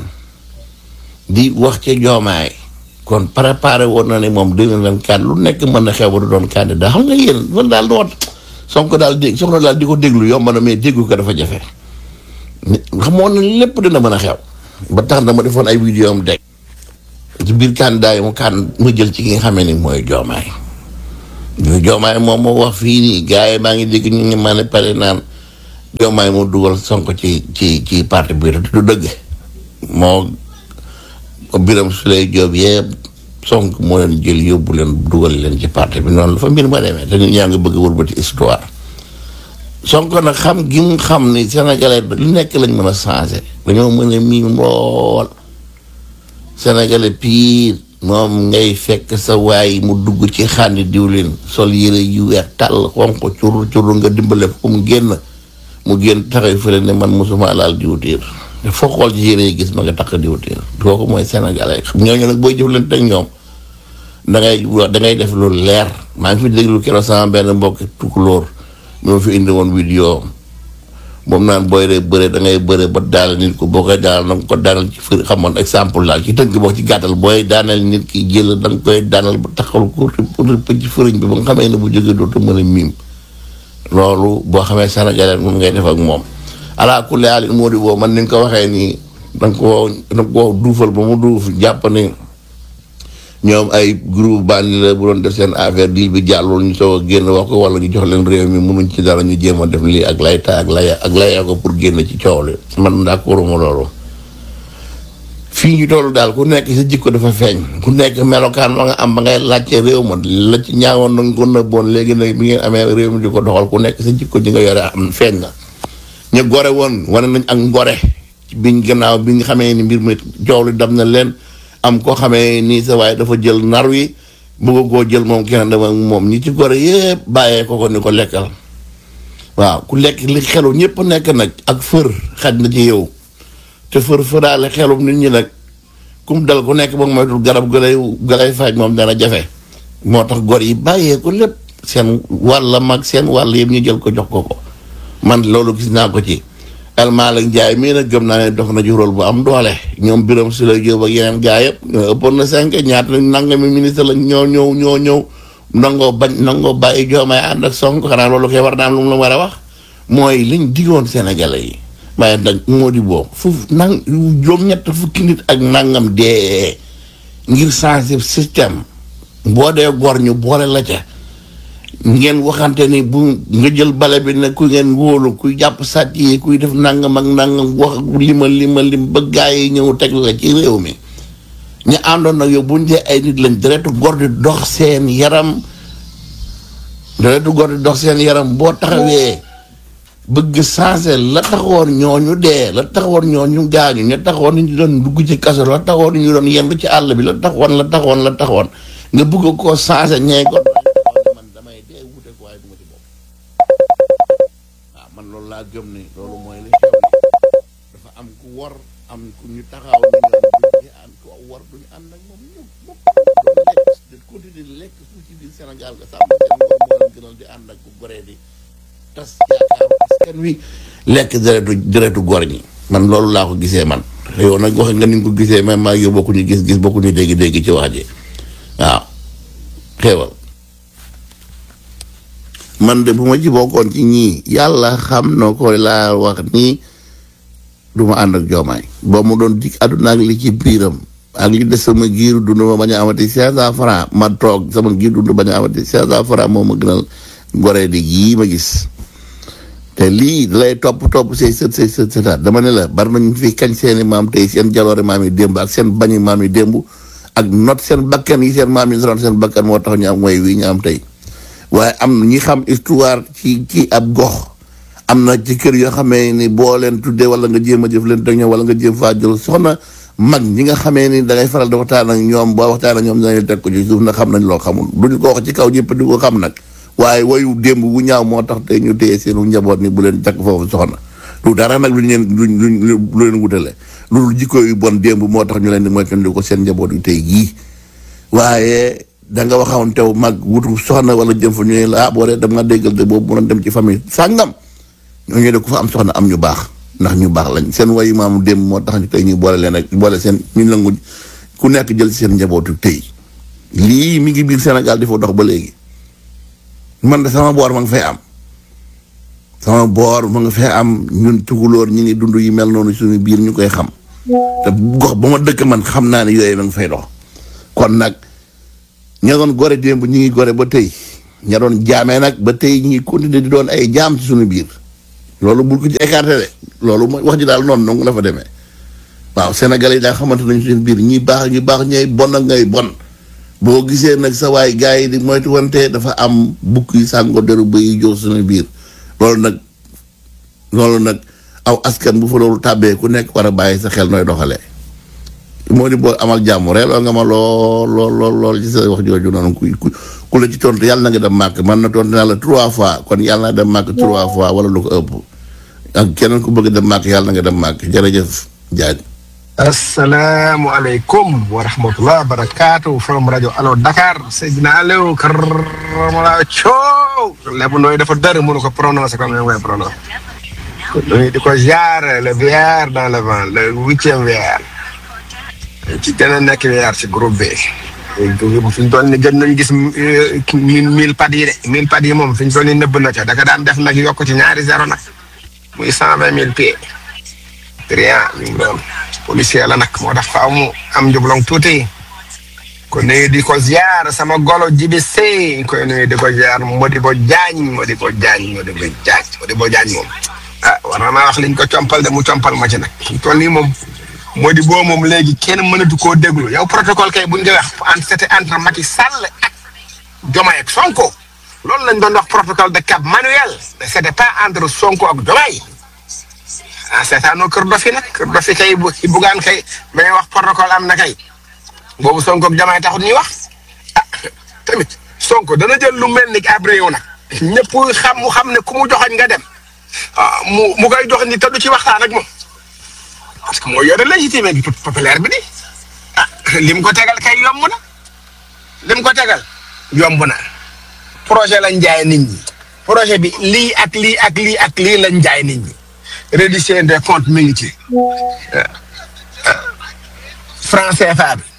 di wax ca joomaay kon préparé woon na ne moom 2024 lu nekk mën na xew ba du doon candidat xam nga yéen man daal doot Sonko daal dégg soxna daal di ko déglu yomb na mais déggu ko dafa jafe xamoon na lépp dina mën a xew ba tax na ma defoon ay vidéo am deg ci biir candidat yi mu kan mu jël ci ki nga xamee ni mooy joomaay ñu joomaay moom moo wax fii nii gars yi maa ngi dégg ñu ngi ma ne pare naan joomaay moo dugal sonko ci ci ci parti bi te du dëgg moo biram su lay joob yëpp sonk moo leen jël yóbbu leen dugal leen ci parti bi noonu la fa mbir ma demee te nit ñaa ngi bëgg wëlbati histoire sonko nag xam gi mu xam ni sénégalais lu nekk lañ mën a changé dañoo mën a miin lool sénégalais pire moom ngay fekk sa waay mu dugg ci xàndi diwlin sol yére yu weex tàll xonq curu curu nga dimbale ko mu génn mu génn taxaw fële ne man mosuma laal diwtiir te foo xool ci yére yi gis ma nga takk diwtiir kooku mooy sénégalais xam ñooñu nag booy jëflante ak ñoom da ngay da ngay def lu leer maa ngi fi déglu keroog sama benn mbokk tukulóor bi ma fi indi woon vidéo moom naan booy dee bëre da ngay bëre ba daal nit ko boo koy daanal da nga ko daanal ci fër xamoon exemple daal ci tënk boo ci gàttal booy daanal nit ki jël da nga koy daanal ba taxal ko rëpp ci fëriñ bi ba nga xamee ne bu jógee dootu mën a miim loolu boo xamee Sénégalais moom ngay def ak moom ala kulli haal moo di boo man ni nga ko waxee nii da nga koo da nga koo duufal ba mu duuf jàpp ni ñoom ay groupe bandi la bu doon def seen affaire dil bi jàllul ñu soog a génn wax ko wala ñu jox leen réew mi mënuñ ci dara ñu jéem a def lii ak layta ak laya ak laya ko pour génn ci coow li man d'accord ma loolu fii ñu toll daal ku nekk sa jikko dafa feeñ ku nekk melokaan ma nga am ba ngay laajte réew ma la ci ñaawoon na nga ko nëbboon léegi nag bi ngeen amee réew mi di ko doxal ku nekk sa jikko ji nga yore am feeñ na ñu gore woon wane nañ ak ngore biñ gannaaw bi nga xamee ni mbir mi coow li dam na leen am koo xamee nii sa waaye dafa jël nar wi bëgg koo jël moom kenn dama moom ñi ci gore yëpp bàyyee ko ko ni ko lekkal waaw ku lekk li xelu ñëpp nekk nag ak fër xaj na ci yow te fër fëraale xelum nit ñi nag kum dal ku nekk ba moytul garab ga lay ga lay faj moom dana jafe moo tax gor yi bàyyee ko lépp seen wàll mag seen wàll yëpp ñu jël ko jox ko ko man loolu gis naa ko ci El Malick Ndiaye mii nag gëm naa ne dox na ci rôle bu am doole ñoom Birame Souleye Diop ak yeneen gaa yëpp ñoo ëppoon na cinq ñaata nangami ministre la ñoo ñëw ñoo ñëw nangoo bañ nangoo bàyyi joomay ànd ak Sonko xanaa loolu koy war naa am lu mu la war a wax mooy liñ digoon Sénégalais yi waaye nag moo di boobu foofu nang juróom-ñett fukki nit ak nangam dee ngir changer système boo dee gor ñu boole la ca ngeen waxante ni bu nga jël bale bi ne ku ngeen wóolu kuy jàpp sàcc yi kuy def nangam ak nangam wax lima lima lim ba gaa yi ñëw teg la ci réew mi ñu àndoon nag yow bu ñu dee ay nit lañ deretu gor di dox seen yaram deretu gor di dox seen yaram boo taxawee bëgg changé la taxoon ñooñu dee la taxoon ñooñu gaañu ña taxoon ñu doon dugg ci kaso la taxoon ñu doon yendu ci àll bi la taxoon la taxoon la taxoon nga bëgg koo changé ñee ko man damay dee wute ko waaye du ma ci bopp waaw man loolu laa gëm ni loolu mooy li xew ni dafa am ku war am ku ñu taxaw ni ñoom duñu ànd ku war duñu ànd ak moom ñëw bopp doon lekk di continuer lekk suuf ci biir Sénégal nga sàmm seen ngor moo leen gënal di ànd ak ku goree di tas yaakaar askan wi lekk deretu deretu góor ñi man loolu laa ko gisee man yow nag wax nga ni nga ko gisee même maa yow bokkuñu gis-gis bokkuñu dégg-dégg ci wax ji waaw xéewal man de bu ma ci bokkoon ci ñii yàlla xam na ko laa wax nii du ma ànd ak joomaay ba mu doon dig àdduna ak li ci biiram ak li des sama giiru dund ma bañ a amati cinq cent francs ma toog sama giir dund bañ a amati cinq cent francs moo ma gënal goree di yii ma gis te lii lay topp topp say sët say sët sëtaat dama ne la bari nañu fi kañ seeni maam tey seen jaloore maam yi démb ak seen bañi maam yi démb ak not seen bakkan yi seen maam yi doon seen bakkan moo tax ñu am way wi ñu am tey waaye am ñi xam histoire ci ci ab gox am na ci kër yoo xamee ni boo leen tuddee wala nga jéem a jëf leen teg ñoom wala nga jéem faa jël soxna mag ñi nga xamee ni da ngay faral di waxtaan ak ñoom boo waxtaan ak ñoom dinañ teg ko ci suuf nag xam nañ loo xamul duñu ko wax ci kaw ñëpp di ko xam nag waaye wayu démb bu ñaaw moo tax tey ñu téye seenu njaboot ni bu leen takk foofu soxna lu dara nag luñ leen luñ luñ lu leen wutale loolu jikko yu bon démb moo tax ñu leen di moytandi ko seen njaboot yu tey gii waaye da nga waxoon tew mag wutu soxna wala jëm fa ñu ne la ah boo dee dem nga déggal de boobu mënoon dem ci famille sàngam ñooñu de ku fa am soxna am ñu baax ndax ñu baax lañ seen wayu maamu démb moo tax ñu tey ñu boole leen ak boole seen ñu nangu ku nekk jël seen njabootu tey lii mi ngi biir Sénégal di fa dox ba léegi man de sama boor ma nga fay am sama boor ma nga fay am ñun tukulóor ñi ngi dund yi mel noonu suñu biir ñu koy xam te gox ba ma dëkk man xam naa ne yooyu ma ngi fay dox kon nag ña doon gore démb ñu ngi gore ba tey ña doon jaamee nag ba tey ñu ngi continuer di doon ay jaam ci suñu biir loolu bul ko ci écarté de loolu mooy wax ji daal noonu noonu la fa demee waaw Sénégal yi daal xamante nañu seen biir ñi baax ñi baax ñooy bon ak ngay bon boo gisee nag sa waay gars yi di moytu wante dafa am bukk yi sàngo deru ba yi jox suñu biir loolu nag loolu nag aw askan bu fa loolu tàbbee ku nekk war a bàyyi sa xel nooy doxalee moo di boo amal jàmm reeloo nga ma lool lool lool lool ci sa wax jooju noonu ku ku ku la ci tontu yàlla na nga dem màkk man na tontu naa la trois fois kon yàlla na dem màkk trois fois wala lu ko ëpp ak keneen ku bëgg dem màkk yàlla na nga dem màkk jërëjëf Diagne. asalaamualeykum wa rahmatulah barakaatu from rajo Allo Dakar Seydina Aliou Karmala Thiow lépp nooy dafa dër mënu ko prononcer comme ni nga koy prononcer. nuyu di ko jaar le VR dans le vent le huitième VR. ci gën a nekk VR ci groupe bi. fi ñu toll nii gën nañ gis mille mille pad yi de mille pad yi moom fi ñu toll nii nëbb na ca da ka daan def nag yokk ci ñaari zéro nag muy cent vingt mille pieds. triant mi ngi doon policier la nag moo tax faaw mu am njublong tuuti ko nuyu di ko ziar sama golo jibi sey koy nuyu di ko ziar Modibo Diagne Modibo Diagne Modibo Diagne Modibo Diagne moom ah war na maa wax liñ ko compal de mu compal ma ci nag fi toll nii moom Modibo moom léegi kenn mënatu koo déglu yow protocole kay buñ di wax entre c'était entre Macky Sall ak Diomaye ak Sonko loolu lañ doon wax protocole de Cap Manuel mais c'était pas entre Sonko ak Diomaye ah seetaanoo kër dofi nag kër dofi kay bu bugaan kay may wax protocole am na kay boobu Sonko ak Diomaye taxut ñuy wax ah tamit Sonko dana jël lu mel ni ab réew nag ñëpp xam mu xam ne ku mu joxoñ nga dem ah mu mu koy jox ni te du ci waxtaan ak moom parce que moo yore légitimé bi populaire bi di ah lim ko tegal kay yomb na lim ko tegal yomb na projet lañ jaay nit ñi projet bi lii ak lii ak lii ak lii lañ jaay nit ñi. reddition des comptes mi ngi ci franc CFA bi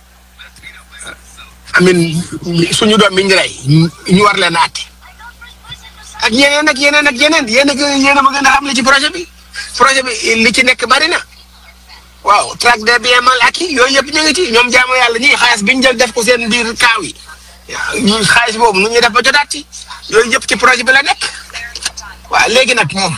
amin suñu doom bi ñu rey ñu war leen aati ak yeneen ak yeneen ak yeneen yéen a yéen a ma gën a xam li ci projet bi projet bi li ci nekk bari na waaw traque des biens mal acquis yooyu yëpp ñu ngi ci ñoom jaamu yàlla ñii xaalis bi ñu jël def ko seen biir kaaw yi ñu xaalis boobu nu ñuy def ba jotaat ci yooyu yëpp ci projet bi la nekk waaw léegi nag moom.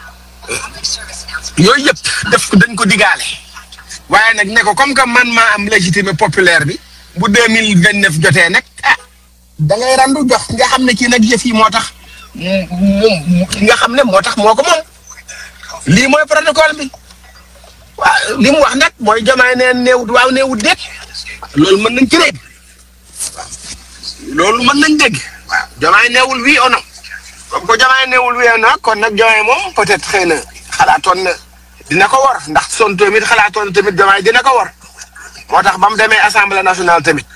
yooyu yëpp def ko dañ ko digaale waaye nag ne ko comme que man maa am légitimité populaire bi bu deux mille vingt neuf jotee nag ah da ngay randu jox nga xam ne kii nag yëf yi moo tax moom nga xam ne moo tax moo ko moom lii mooy protocole bi waaw li mu wax nag mooy jamaay neen néewut waaw néewut déet loolu mën nañ ci dégg waaw loolu mën nañ dégg waaw jamaay neewul oui ou non comme que jamaay neewul oui ou non kon nag jamaay moom peut-être xëy na xalaatoon na dina ko war ndax son tamit xalaatoon na tamit jamaay dina ko war moo tax ba mu demee assemblée nationale tamit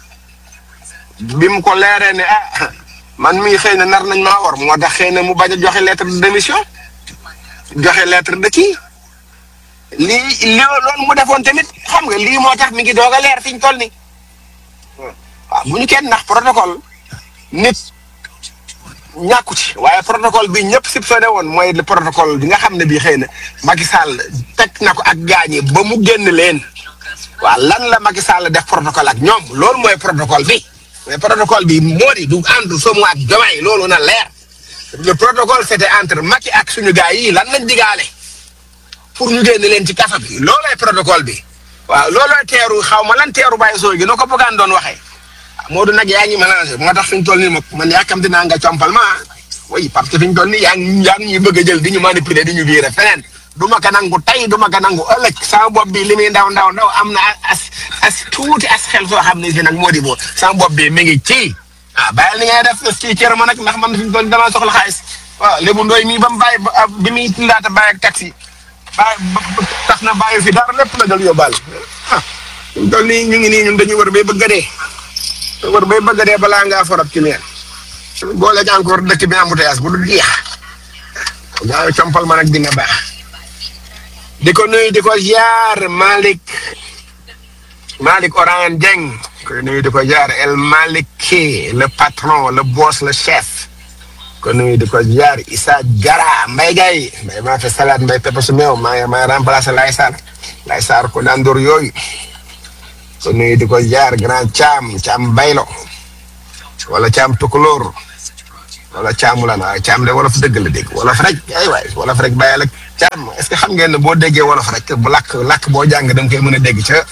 bi mu ko leeree ne ah man mii xëy na nar nañ maa war moo tax xëy na mu bañ a joxe lettre de démission joxe lettre de kii lii li loolu mu defoon tamit xam nga lii moo tax mi ngi doog a leer fi ñu toll nii waaw bu ñu kenn ndax protocole nit ñàkku ci waaye protocole bi ñëpp soupçonné woon mooy le protocole bi nga xam ne bii xëy na Macky Sall teg na ko ak gaañi ba mu génn leen waaw lan la Macky Sall def protocole ak ñoom loolu mooy protocole bi mais protocole bi moo di du entre Somo ak Diomaye loolu na leer le protocole c'était entre Macky ak suñu gars yi lan lañ digaale pour ñu génn leen ci kaso bi loolooy protocole bi waaw loolooy teeru xaw ma lan teeru bàyyi soo gi no ko bëggaan doon waxee Modou nag yaa ngi mélangé moo tax fi ñu toll nii moom man yaakaar dinaa nga compal ma oui parce que fi ñu toll nii yaa ngi yaa ngi ñuy bëgg a jël di ñu manipuler di ñu virer feneen du ma ko nangu tey du ma ko nangu ëllëg sama bopp bi li muy ndaw ndaw ndaw am na as as tuuti as xel soo xam ne si nag moo di boo sama bopp bi mi ngi ci ah bàyyil ni ngay def ci cër ma nag ndax man fi ñu toll nii damaa soxla xaalis waaw lébu ndooy mii ba mu bàyyi bi muy laata bàyyi ak taxi bàyyi tax na bàyyi fi dara lépp la jël yóbbaale ah fi ñu toll nii ñu ngi nii ñun dañuy war bay bëgg a dee war bay bëgg a dee balaa ngaa forab ci neen boole ci encore dëkk bi embouteillage bu dul jeex gaa compal ma nag dina baax di ko nuyu di ko ziar Malick Malick Oran Dieng koy nuyu di ko ziar El Maliki le patron le boss le chef ko nuyu di ko ziar Issa Jara Mbaye Gaye Mbaye maa fi salade Mbaye pepe su meew maa maa remplacé Laye Sall lay saar ko dandoor yooyu ko nuyu di ko jaar grand caam caam baylo wala caam tukulóor wala caamu la naa caam de wolof dëgg la dégg wolof rek ay waay wolof rek bàyyi la caam est ce que xam ngeen ne boo déggee wolof rek bu làkk làkk boo jàng da nga koy mën a dégg ca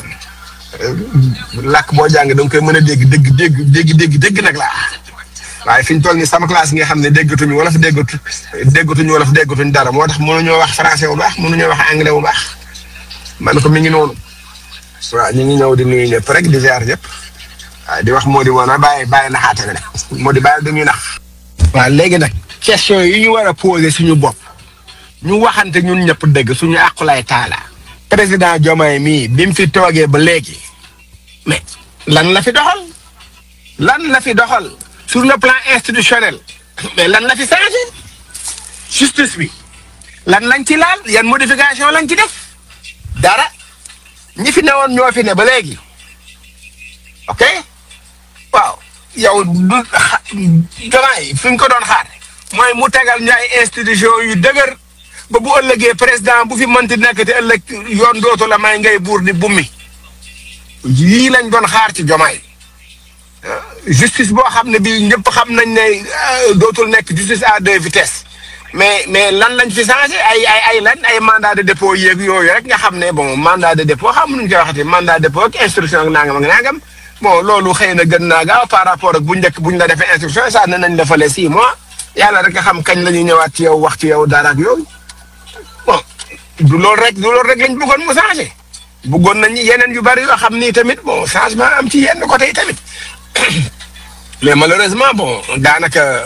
làkk boo jàng da nga koy mën a dégg dégg dégg dégg dégg dégg nag laa waaye fi ñu toll nii sama classe yi nga xam ne déggatuñu wolof déggatu déggatuñu wolof déggatuñu dara moo tax mënuñoo wax français bu baax mënuñoo wax anglais bu baax man ko mi ngi noonu waaw ñu ngi ñëw di nuyu ñëpp rek di ziar ñëpp waaw di wax moo di woon a bàyyi bàyyi naxaate ne moo di bàyyi dañuy nax. waaw léegi nag question yi ñu war a poser suñu bopp ñu waxante ñun ñëpp dëgg suñu àqulaay taala président Diomaye mii bi mu fi toogee ba léegi mais lan la fi doxal lan la fi doxal sur le plan institutionnel mais lan la fi changé justice bi lan lañ ci laal yan modification lañ ci def dara ñi fi newoon ñoo fi ne ba léegi ok waaw yow du xa Diomaye fi ñu ko doon xaar mooy mu tegal ñu ay institution yu dëgër ba bu ëllëgee président bu fi mënti nekk te ëllëg yoon dootu la may ngay buur di bummi yii lañ doon xaar ci Diomaye justice boo xam ne bii ñëpp xam nañ ne dootul nekk justice à deux vitesses mais mais lan lañ fi changé ay ay ay lan ay mandat de dépôt yeeg yooyu rek nga xam ne bon mandat de dépôt xam nuñ koy waxati mandat de dépôt ak instruction ak nangam ak nangam bon loolu xëy na gën naa gaaw par rapport ak bu njëkk buñ la defee instruction sax ne nañ defalee six mois yàlla rek nga xam kañ la ñuy ñëwaat ci yow wax ci yow dara ak yooyu bon du loolu rek du loolu rek lañ bëggoon mu changé bëggoon nañ yeneen yu bari yoo xam ni tamit bon changement am ci yenn côté yi tamit mais malheureusement bon daanaka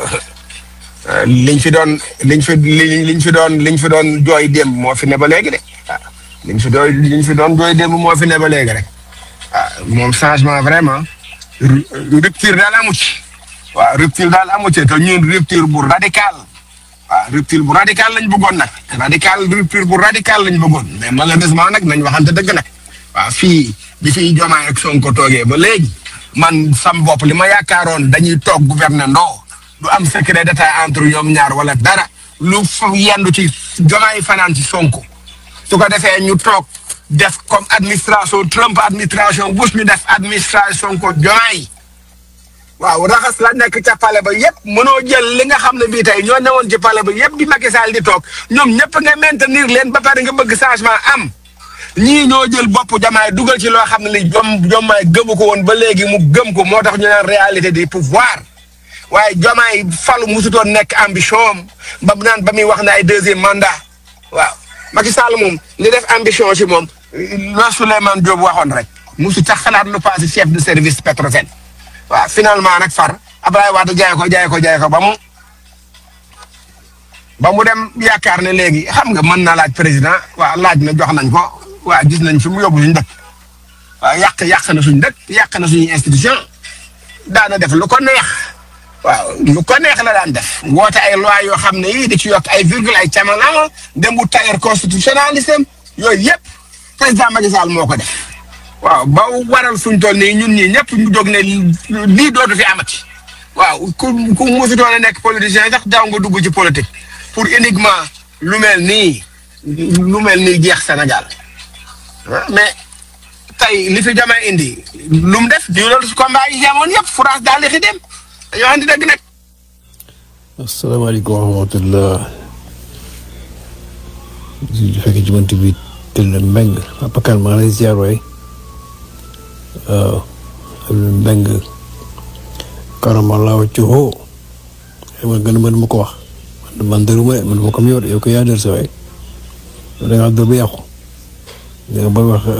liñ fi doon liñ fi liñ fi doon liñ fi doon jooy démb moo fi ne ba léegi de waaw liñ fi doon liñ fi doon jooy démb moo fi ne ba léegi rek waaw moom changement vraiment rupture daal amu ci waaw rupture daal amu ci te ñun rupture bu radical waaw rupture bu radical lañ bëggoon nag radical rupture bu radical lañ bëggoon mais malheureusement nag nañ waxante dëgg nag waaw fii bi fiy Diomaye ak Sonko toogee ba léegi man sam bopp li ma yaakaaroon dañuy toog gouverner ndoo du am secret d'état entre ñoom ñaar wala dara lu fa yendu ci Diomaye fanaan ci Sonko su ko defee ñu toog def comme administration Trump administration Bush ñu def administration ko Diomaye waaw raxas la nekk ca pale ba yëpp mënoo jël li nga xam ne bii tey ñoo newoon ci pale ba yëpp di Macky Sall di toog ñoom ñëpp nga maintenir leen ba pare nga bëgg changement am ñii ñoo jël bopp Diomaye dugal ci loo xam ne li jom Diomaye gëmu ko woon ba léegi mu gëm ko moo tax ñu naan réalité du pouvoir waaye Diomaye falu musutoon nekk ambition am ba mu naan ba muy wax ne ay deuxième mandat waaw Macky Sall moom li def ambition ci moom la Souleymane Diop waxoon rek musu tax xalaat lu passé chef de service Petrosen waaw finalement nag far Abdoulaye Wade jaay ko jaay ko jaay ko ba mu ba mu dem yaakaar ne léegi xam nga mën naa laaj président waaw laaj na jox nañ ko waaw gis nañ fi mu yóbbu suñ dëkk waaw yàq yàq na suñ dëkk yàq na suñu institution daana def lu ko neex waaw lu ko neex la daan def woote ay loi yoo xam ne yii di ci yokk ay virgule ay camanama dem bu tailleur constitutionnalisme yooyu yëpp président Macky Sall moo ko def waaw ba waral suñ toll nii ñun ñii ñëpp ñu jóg ne lii dootu fi amati waaw ku ku musu doon a nekk politicien sax daaw nga dugg ci politique pour uniquement lu mel nii lu mel nii jeex Sénégal mais tey li fi Diomaye indi lu mu def di loolu su combat yi amoon yëpp France daal di xi dem dañoo andi dëgg nag. asalaamaaleykum wa rahmatulah. di fekk ci mënti bi tëdd mbeng Papa Kane maa ngi lay ziar waay waaw mbeng karamalaaw ci xoo xam nga gën a mën ma ko wax man man dëruma de man ma ko yor yow ko yaa dër sa waay yow da ngaa dër ba yàqu da nga bëgg wax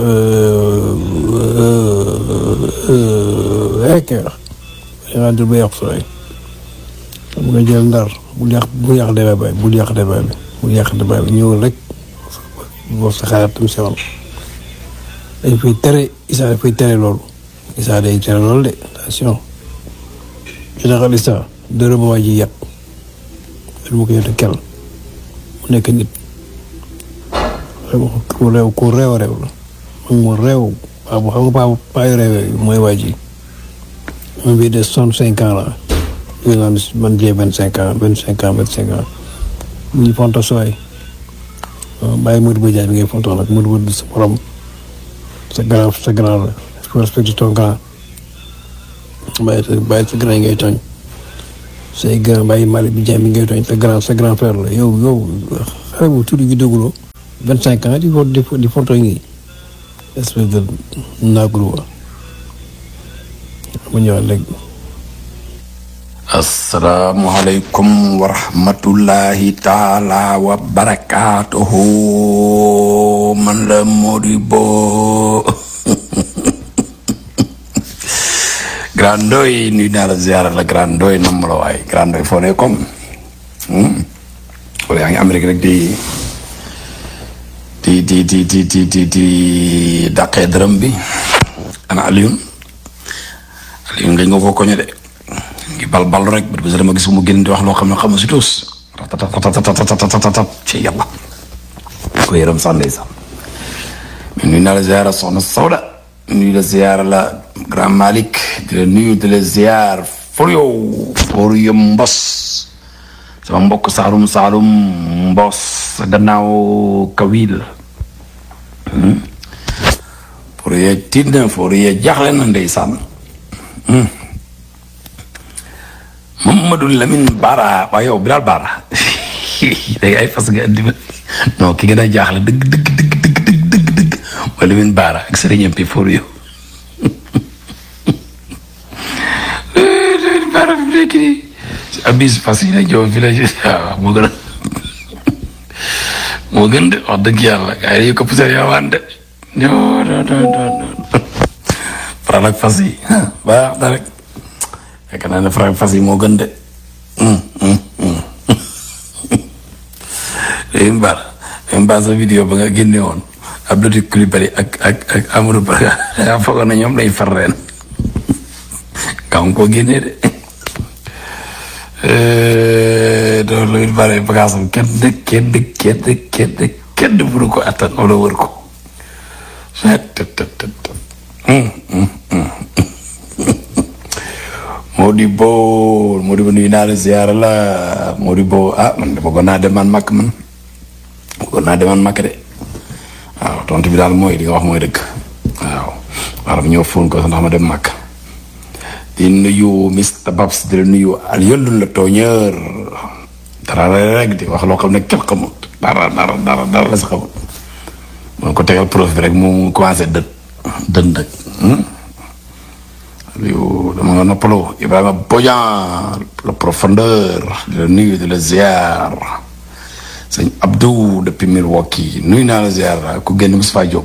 rek da ngaa dër ba yàqu sa waay xam nga jël ndar bul yàq bul yàq débat bi bul yàq débat bi bul yàq débat bi ñëwal rek boo sa xalaat tam sewal dañ fay tere Issa dafay tere loolu Issa day tere loolu de attention général Issa dërëm waa ji yàq lu ma ko yote kel mu nekk nit ku réew ku réew réew la moom mu réew waaw bu xam nga paa paa yu réew mooy waa ji un bi de soixante cinq ans la ñu naan man jee vingt cinq ans vingt cinq ans vingt cinq ans ñu fonta sooy bàyyi Modou Ba Diagne bi ngay fontoo nag Modou Ba sa morom sa grand sa grand la faut respecter ton grand bàyyi sa bàyyi sa grand yi ngay tooñ say grand bàyyi Malick bi Diagne bi ngay tooñ sa grand sa grand frère la yow yow xale bu tuuti gi déguloo vingt cinq ans di fo di fo di fontoo ngi espèce de naagulu wa ma ñëwaat léegi asalaamualeykum wa rahmatullahi taala wa barakaatuhu man la Modibo Grand Ndoye nuyu naa la ziara la Grand Ndoye nam la waay Grand Ndoye foo ne comme wala yaa ngi Amérique rek di di di di di di di di dàqee dërëm bi ana Alioune Alioune nga nga ko koñe de ngi bal bal rek bët bu sa dama gis mu génn di wax loo xam ne xamu si tuus ratatatatatatatatatat ci yàlla ko yërëm sax ndeysaan mais nuyu naa la ziara soxna Sawda nuyu la ziara la grand Malick di la nuyu di la ziar for yow for yow mbos sama mbokk saalum saalum mbos sa gannaaw kawil for ye tiit na for ye jaaxle na ndeysaan Mamadou Lamine Bara waaye yow Bilal Bara léegi ay fas nga andi ma non ki gën a jaaxle dëgg dëgg dëgg dëgg dëgg dëgg dëgg mooy Lamine Bara ak Serigne MP for yow Lamine Bara fi mu nekk nii abis fas yi la jow fi la waaw moo gën a moo gën de wax dëgg yàlla gars yi ko poussé yowaan de non non non non faral ak fas yi baax na rek fekk naa ne faral fas yi moo gën de léegi mbaar léegi mbaar sa vidéo ba nga génne woon Abdou Coulibaly ak ak ak Amadou Ba nga foogoon na ñoom lay far reen kaw nga koo génnee de doon lu it bare bagage am kenn de kenn de kenn de kenn de kenn de mënu ko attan wala wër ko Modibo Modibo nuyu naa la ziyaara la Modibo ah man de bëggoon naa dem man makk man bëggoon naa dem man makk de waaw tontu bi daal mooy li nga wax mooy dëgg waaw waaw ñëw fóon ko sax ndax ma dem makk di nuyu Mr Babs di la nuyu al yëllun la tooñeur dara rek di wax loo xam ne kenn xamut dara dara dara dara la si xamut mun ko tegal prof bi rek mu commencé dët dën nag yow dama nga noppaloo Ibrahima Bodian la profondeur di la nuyu di la ziar sëñ Abdou depuis Milwaukee nuyu naa la ziar ku génn Moustapha Diop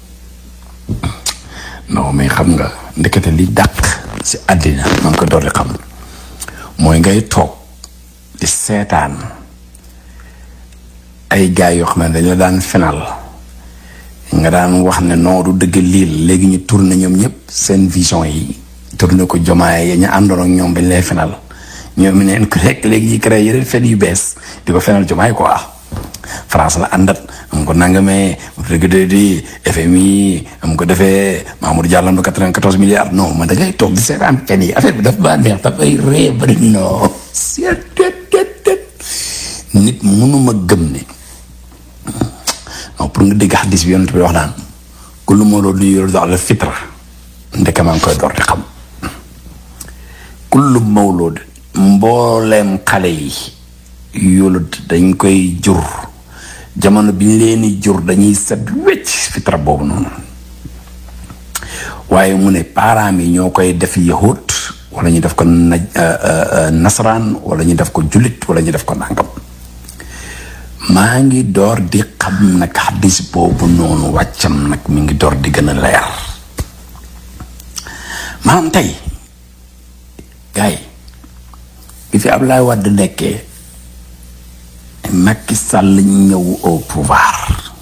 non mais xam nga ndekete li dàq si àddina ma ngi ko door di xam mooy ngay toog di seetaan ay gaay yoo xam ne dañ la daan fenal nga daan wax ne non du dëgg lii léegi ñu tourné ñoom ñëpp seen vision yi tourné ko jomaay ya ñu àndoon ak ñoom bañ lay fenal ñoom neen ko rek léegi ñi créé yeneen fen yu bees di ko fenal jomaay quoi France la àndat am ko nangamee dëgg de di FMI am ko defee Mamour Diallo am na 94 milliards non man da ngay toog di seetaan fen yi affaire bi daf maa neex dafay ree bari non nit mënuma gëm ne non pour nga dégg xadis bi yonent bi wax naan kullu mawludin yuladu ala fitra ndeke maa ngi koy door di xam kullu mawlud mbooleem xale yi yulud dañ koy jur jamono bi ñu leen di jur dañuy set wecc fitra boobu noonu waaye mu ne parents yi ñoo koy def yahut wala ñu def ko na nasaraan wala ñu def ko jullit wala ñu def ko nangam maa ngi door di xam nag xadis boobu noonu wàccam nag mi ngi door di gën a leer maanaam tey gars yi bi fi Abdoulaye Wade nekkee Macky Sall ñëw au pouvoir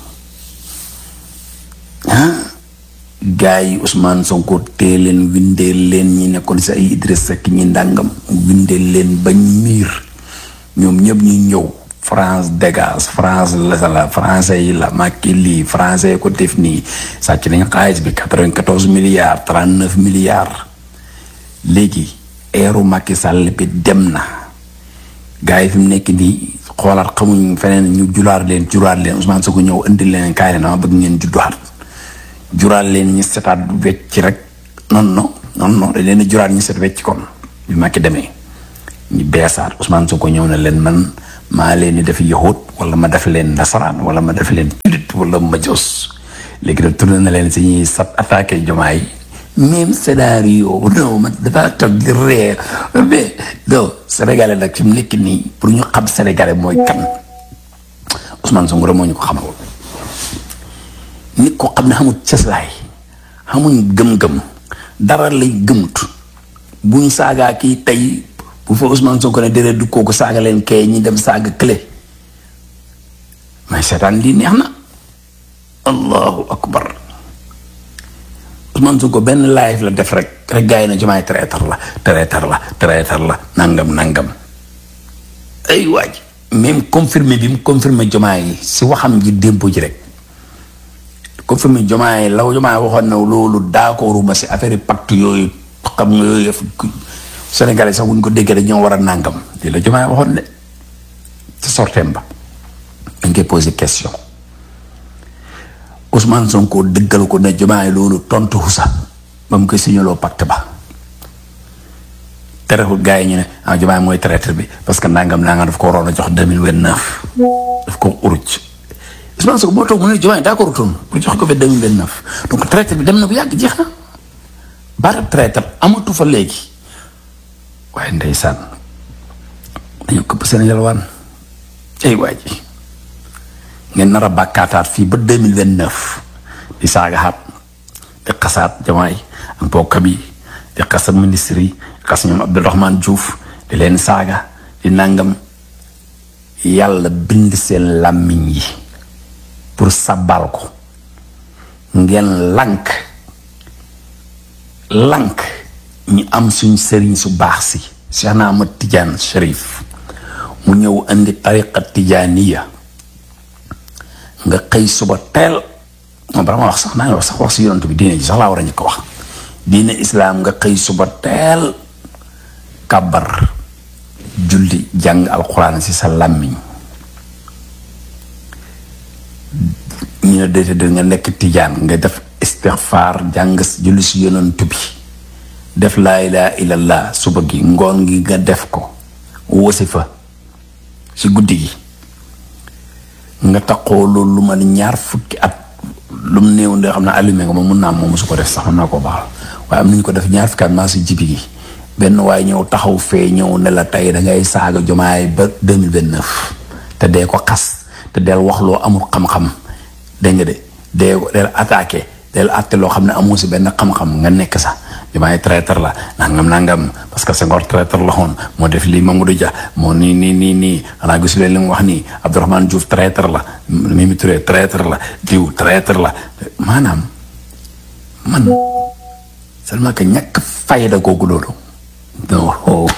ah gars yi Ousmane Sonko tee leen windeel leen ñi nekkoon si ay Idriss Seck ñi ndàngam windeel leen bañ miir ñoom ñëpp ñu ñëw France dégage France la la français yi la Macky lii français ko def nii sàcc nañ xaalis bi quatre-vingt-quatorze milliards trente-neuf milliards léegi eeru Macky Sall bi dem na gars yi fi mu nekk nii xoolaat xamuñ feneen ñu julaar leen juraat leen Ousmane Sonko ñëw indil leen kaay leen dama bëgg ngeen judduwaat juraat leen ñi setaat wecc rek non non non non dañ leen juraat ñi set wecc kon bi ma ki demee ñu beesaat Ousmane Sonko ñëw na leen man maa leen di def yahut wala ma def leen nasaraan wala ma def leen julit wala ma jos léegi nag tourné na leen si ñuy sat attaqué jomaay même scénario non man dafa toog di ree mais non sénégalais nag fi mu nekk nii pour ñu xam sénégalais mooy kan Ousmane Sonko rek moo ñu ko xamal nit ko xam ne xamul cëslaay xamuñ gëm-gëm dara lay gëmut buñ saagaa kii tey bu fa Ousmane Sonko ne déedéet du kooku saaga leen kay ñi dem saaga clé mais seetaan lii neex na allahu akbar Ousmane Sonko benn live la def rek rek gars yi na jumaay traiteur la traiteur la traiteur la nangam nangam ay waaj même confirmé bi mu confirmé jumaay yi si waxam ji démb ji rek confirmé jumaay law jumaay waxoon na loolu d'accord ma si affaire pacte yooyu xam nga yooyu Sénégalais sax buñ ko déggee dañoo war a nàngam lii la jumaay waxoon de ci sorteem ba dañ koy posé question Ousmane Sonko dëggal ko ne jumaay loolu tontu xusa ba mu koy signaloo pacte ba terewul gars yi ñu ne ah jumaay mooy traître bi parce que nangam nangam daf ko waroon a jox deux mille vingt neuf daf ko uruc Ousmane Sonko moo toog mu ne jumaay d'accord toon pour jox ko fi deux mille vingt neuf donc traître bi dem na bu yàgg jeex na baata traître amatu fa léegi waaye ndeysaan dañu këpp seen yalwaan ay waa ji ngeen nar a bàkkaataat fii ba deux mille vingt neuf di saagaxaat di xasaat jamaay ak mbokkam yi di xasat ministre yi di xas ñoom Abdourahmane Diouf di leen saaga di nangam yàlla bind seen làmmiñ yi pour sabal ko ngeen lank lank ñi am suñ sëriñ su baax si Cheikh na Ahmad Tidiane Chérif mu ñëw indi tariqa tijaaniya nga xëy suba teel moom bala ma wax sax naa ngi wax sax wax si yonent bi diine ji sax laa war a ñu ko wax diine islaam nga xëy suba teel kàbbar julli jàng alxuraan si sa làmmiñ ñu ne déedéet nga nekk tijaan nga def istixfaar jàng julli si yonent bi def laa ilaaha illallah suba gi ngoon gi nga def ko wasifa si guddi gi nga taxoo loolu lu ma ñaar fukki at lu mu néew ndee xam ne allumé nga moom mun naa moom su ko def sax mën naa koo baaxal waaye am nañu ko def ñaar fukki at maa si jibi gi benn waaye ñëw taxaw fee ñëw ne la tey da ngay saaga jomaay ba deux mille vingt neuf te dee ko xas te del wax loo amul xam-xam dégg nga de dee ko del attaqué del atte loo xam ne amoo si benn xam-xam nga nekk sax jumaay traiteur la nangam nangam parce que Senghor traiteur la xoon moo def lii Mamadou Dia moo nii nii nii nii xanaa gisu leen li mu wax nii Abdourahmane Diouf traiteur la Mimi Touré traiteur la diw traiteur la maanaam man seulement que ñàkk fayda googu loolu non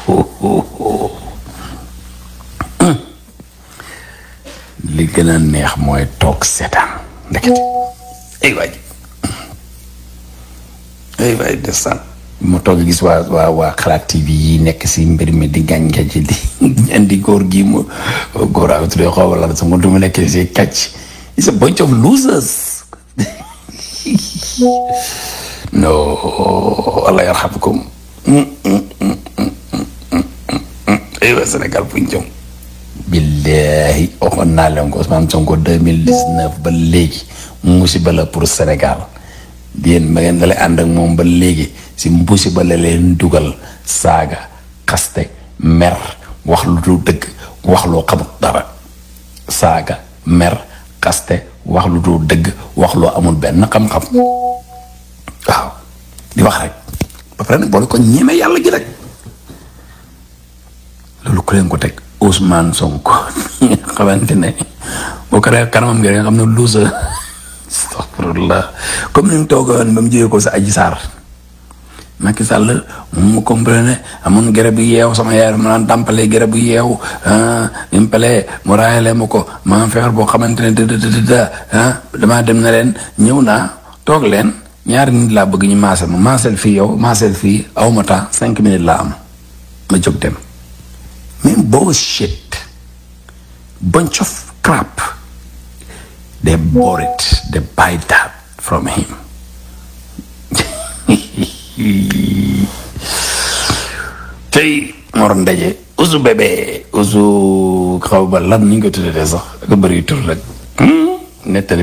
li gën a neex mooy toog seetaan ndeket ay waay ay waay desaan ma toog gis waa waa waa xalaat TV yi nekk si mbir mi di gàncax ji di indi góor gi mu góor a tuddee xaw wala sa mu du mu nekk si kàcc it's a bunch of losers no allah yarhamkum ay waa Sénégal fu ñu jëm billahi waxoon naa leen ko Ousmane Sonko deux mille dix neuf ba léegi musiba la pour Sénégal yéen ma ngeen dalee ànd ak moom ba léegi si musiba la leen dugal saaga xaste mer wax lu du dëgg wax loo xamut dara saaga mer xaste wax lu du dëgg wax loo amul benn xam-xam waaw di wax rek ba pare nag boole ko ñeme yàlla gi rek loolu ku leen ko teg Ousmane Sonko xamante ne boo ko defee kanamam gi nga xam ne luusa astaghfirullah comme ni mu toogoon ba mu jógee ko sa aji saar Macky Sall mu comprene amoon garab bu yeew sama yaay ma naan tàmpalee garab bu yeew bi mu palee mu raayale ma ko ma feebar boo xamante ne da da da damaa dem na leen ñëw naa toog leen ñaari nit laa bëgg ñu maasal ma maasal fii yow maasal fii aw ma temps cinq minutes laa am ma jóg dem. mais bullshit bunch of crap they bought it they buy that from him tey Mor Ndaje usu bébé usu xaw ba lan ni nga ko tuddee sax ak bëri tur rek nettali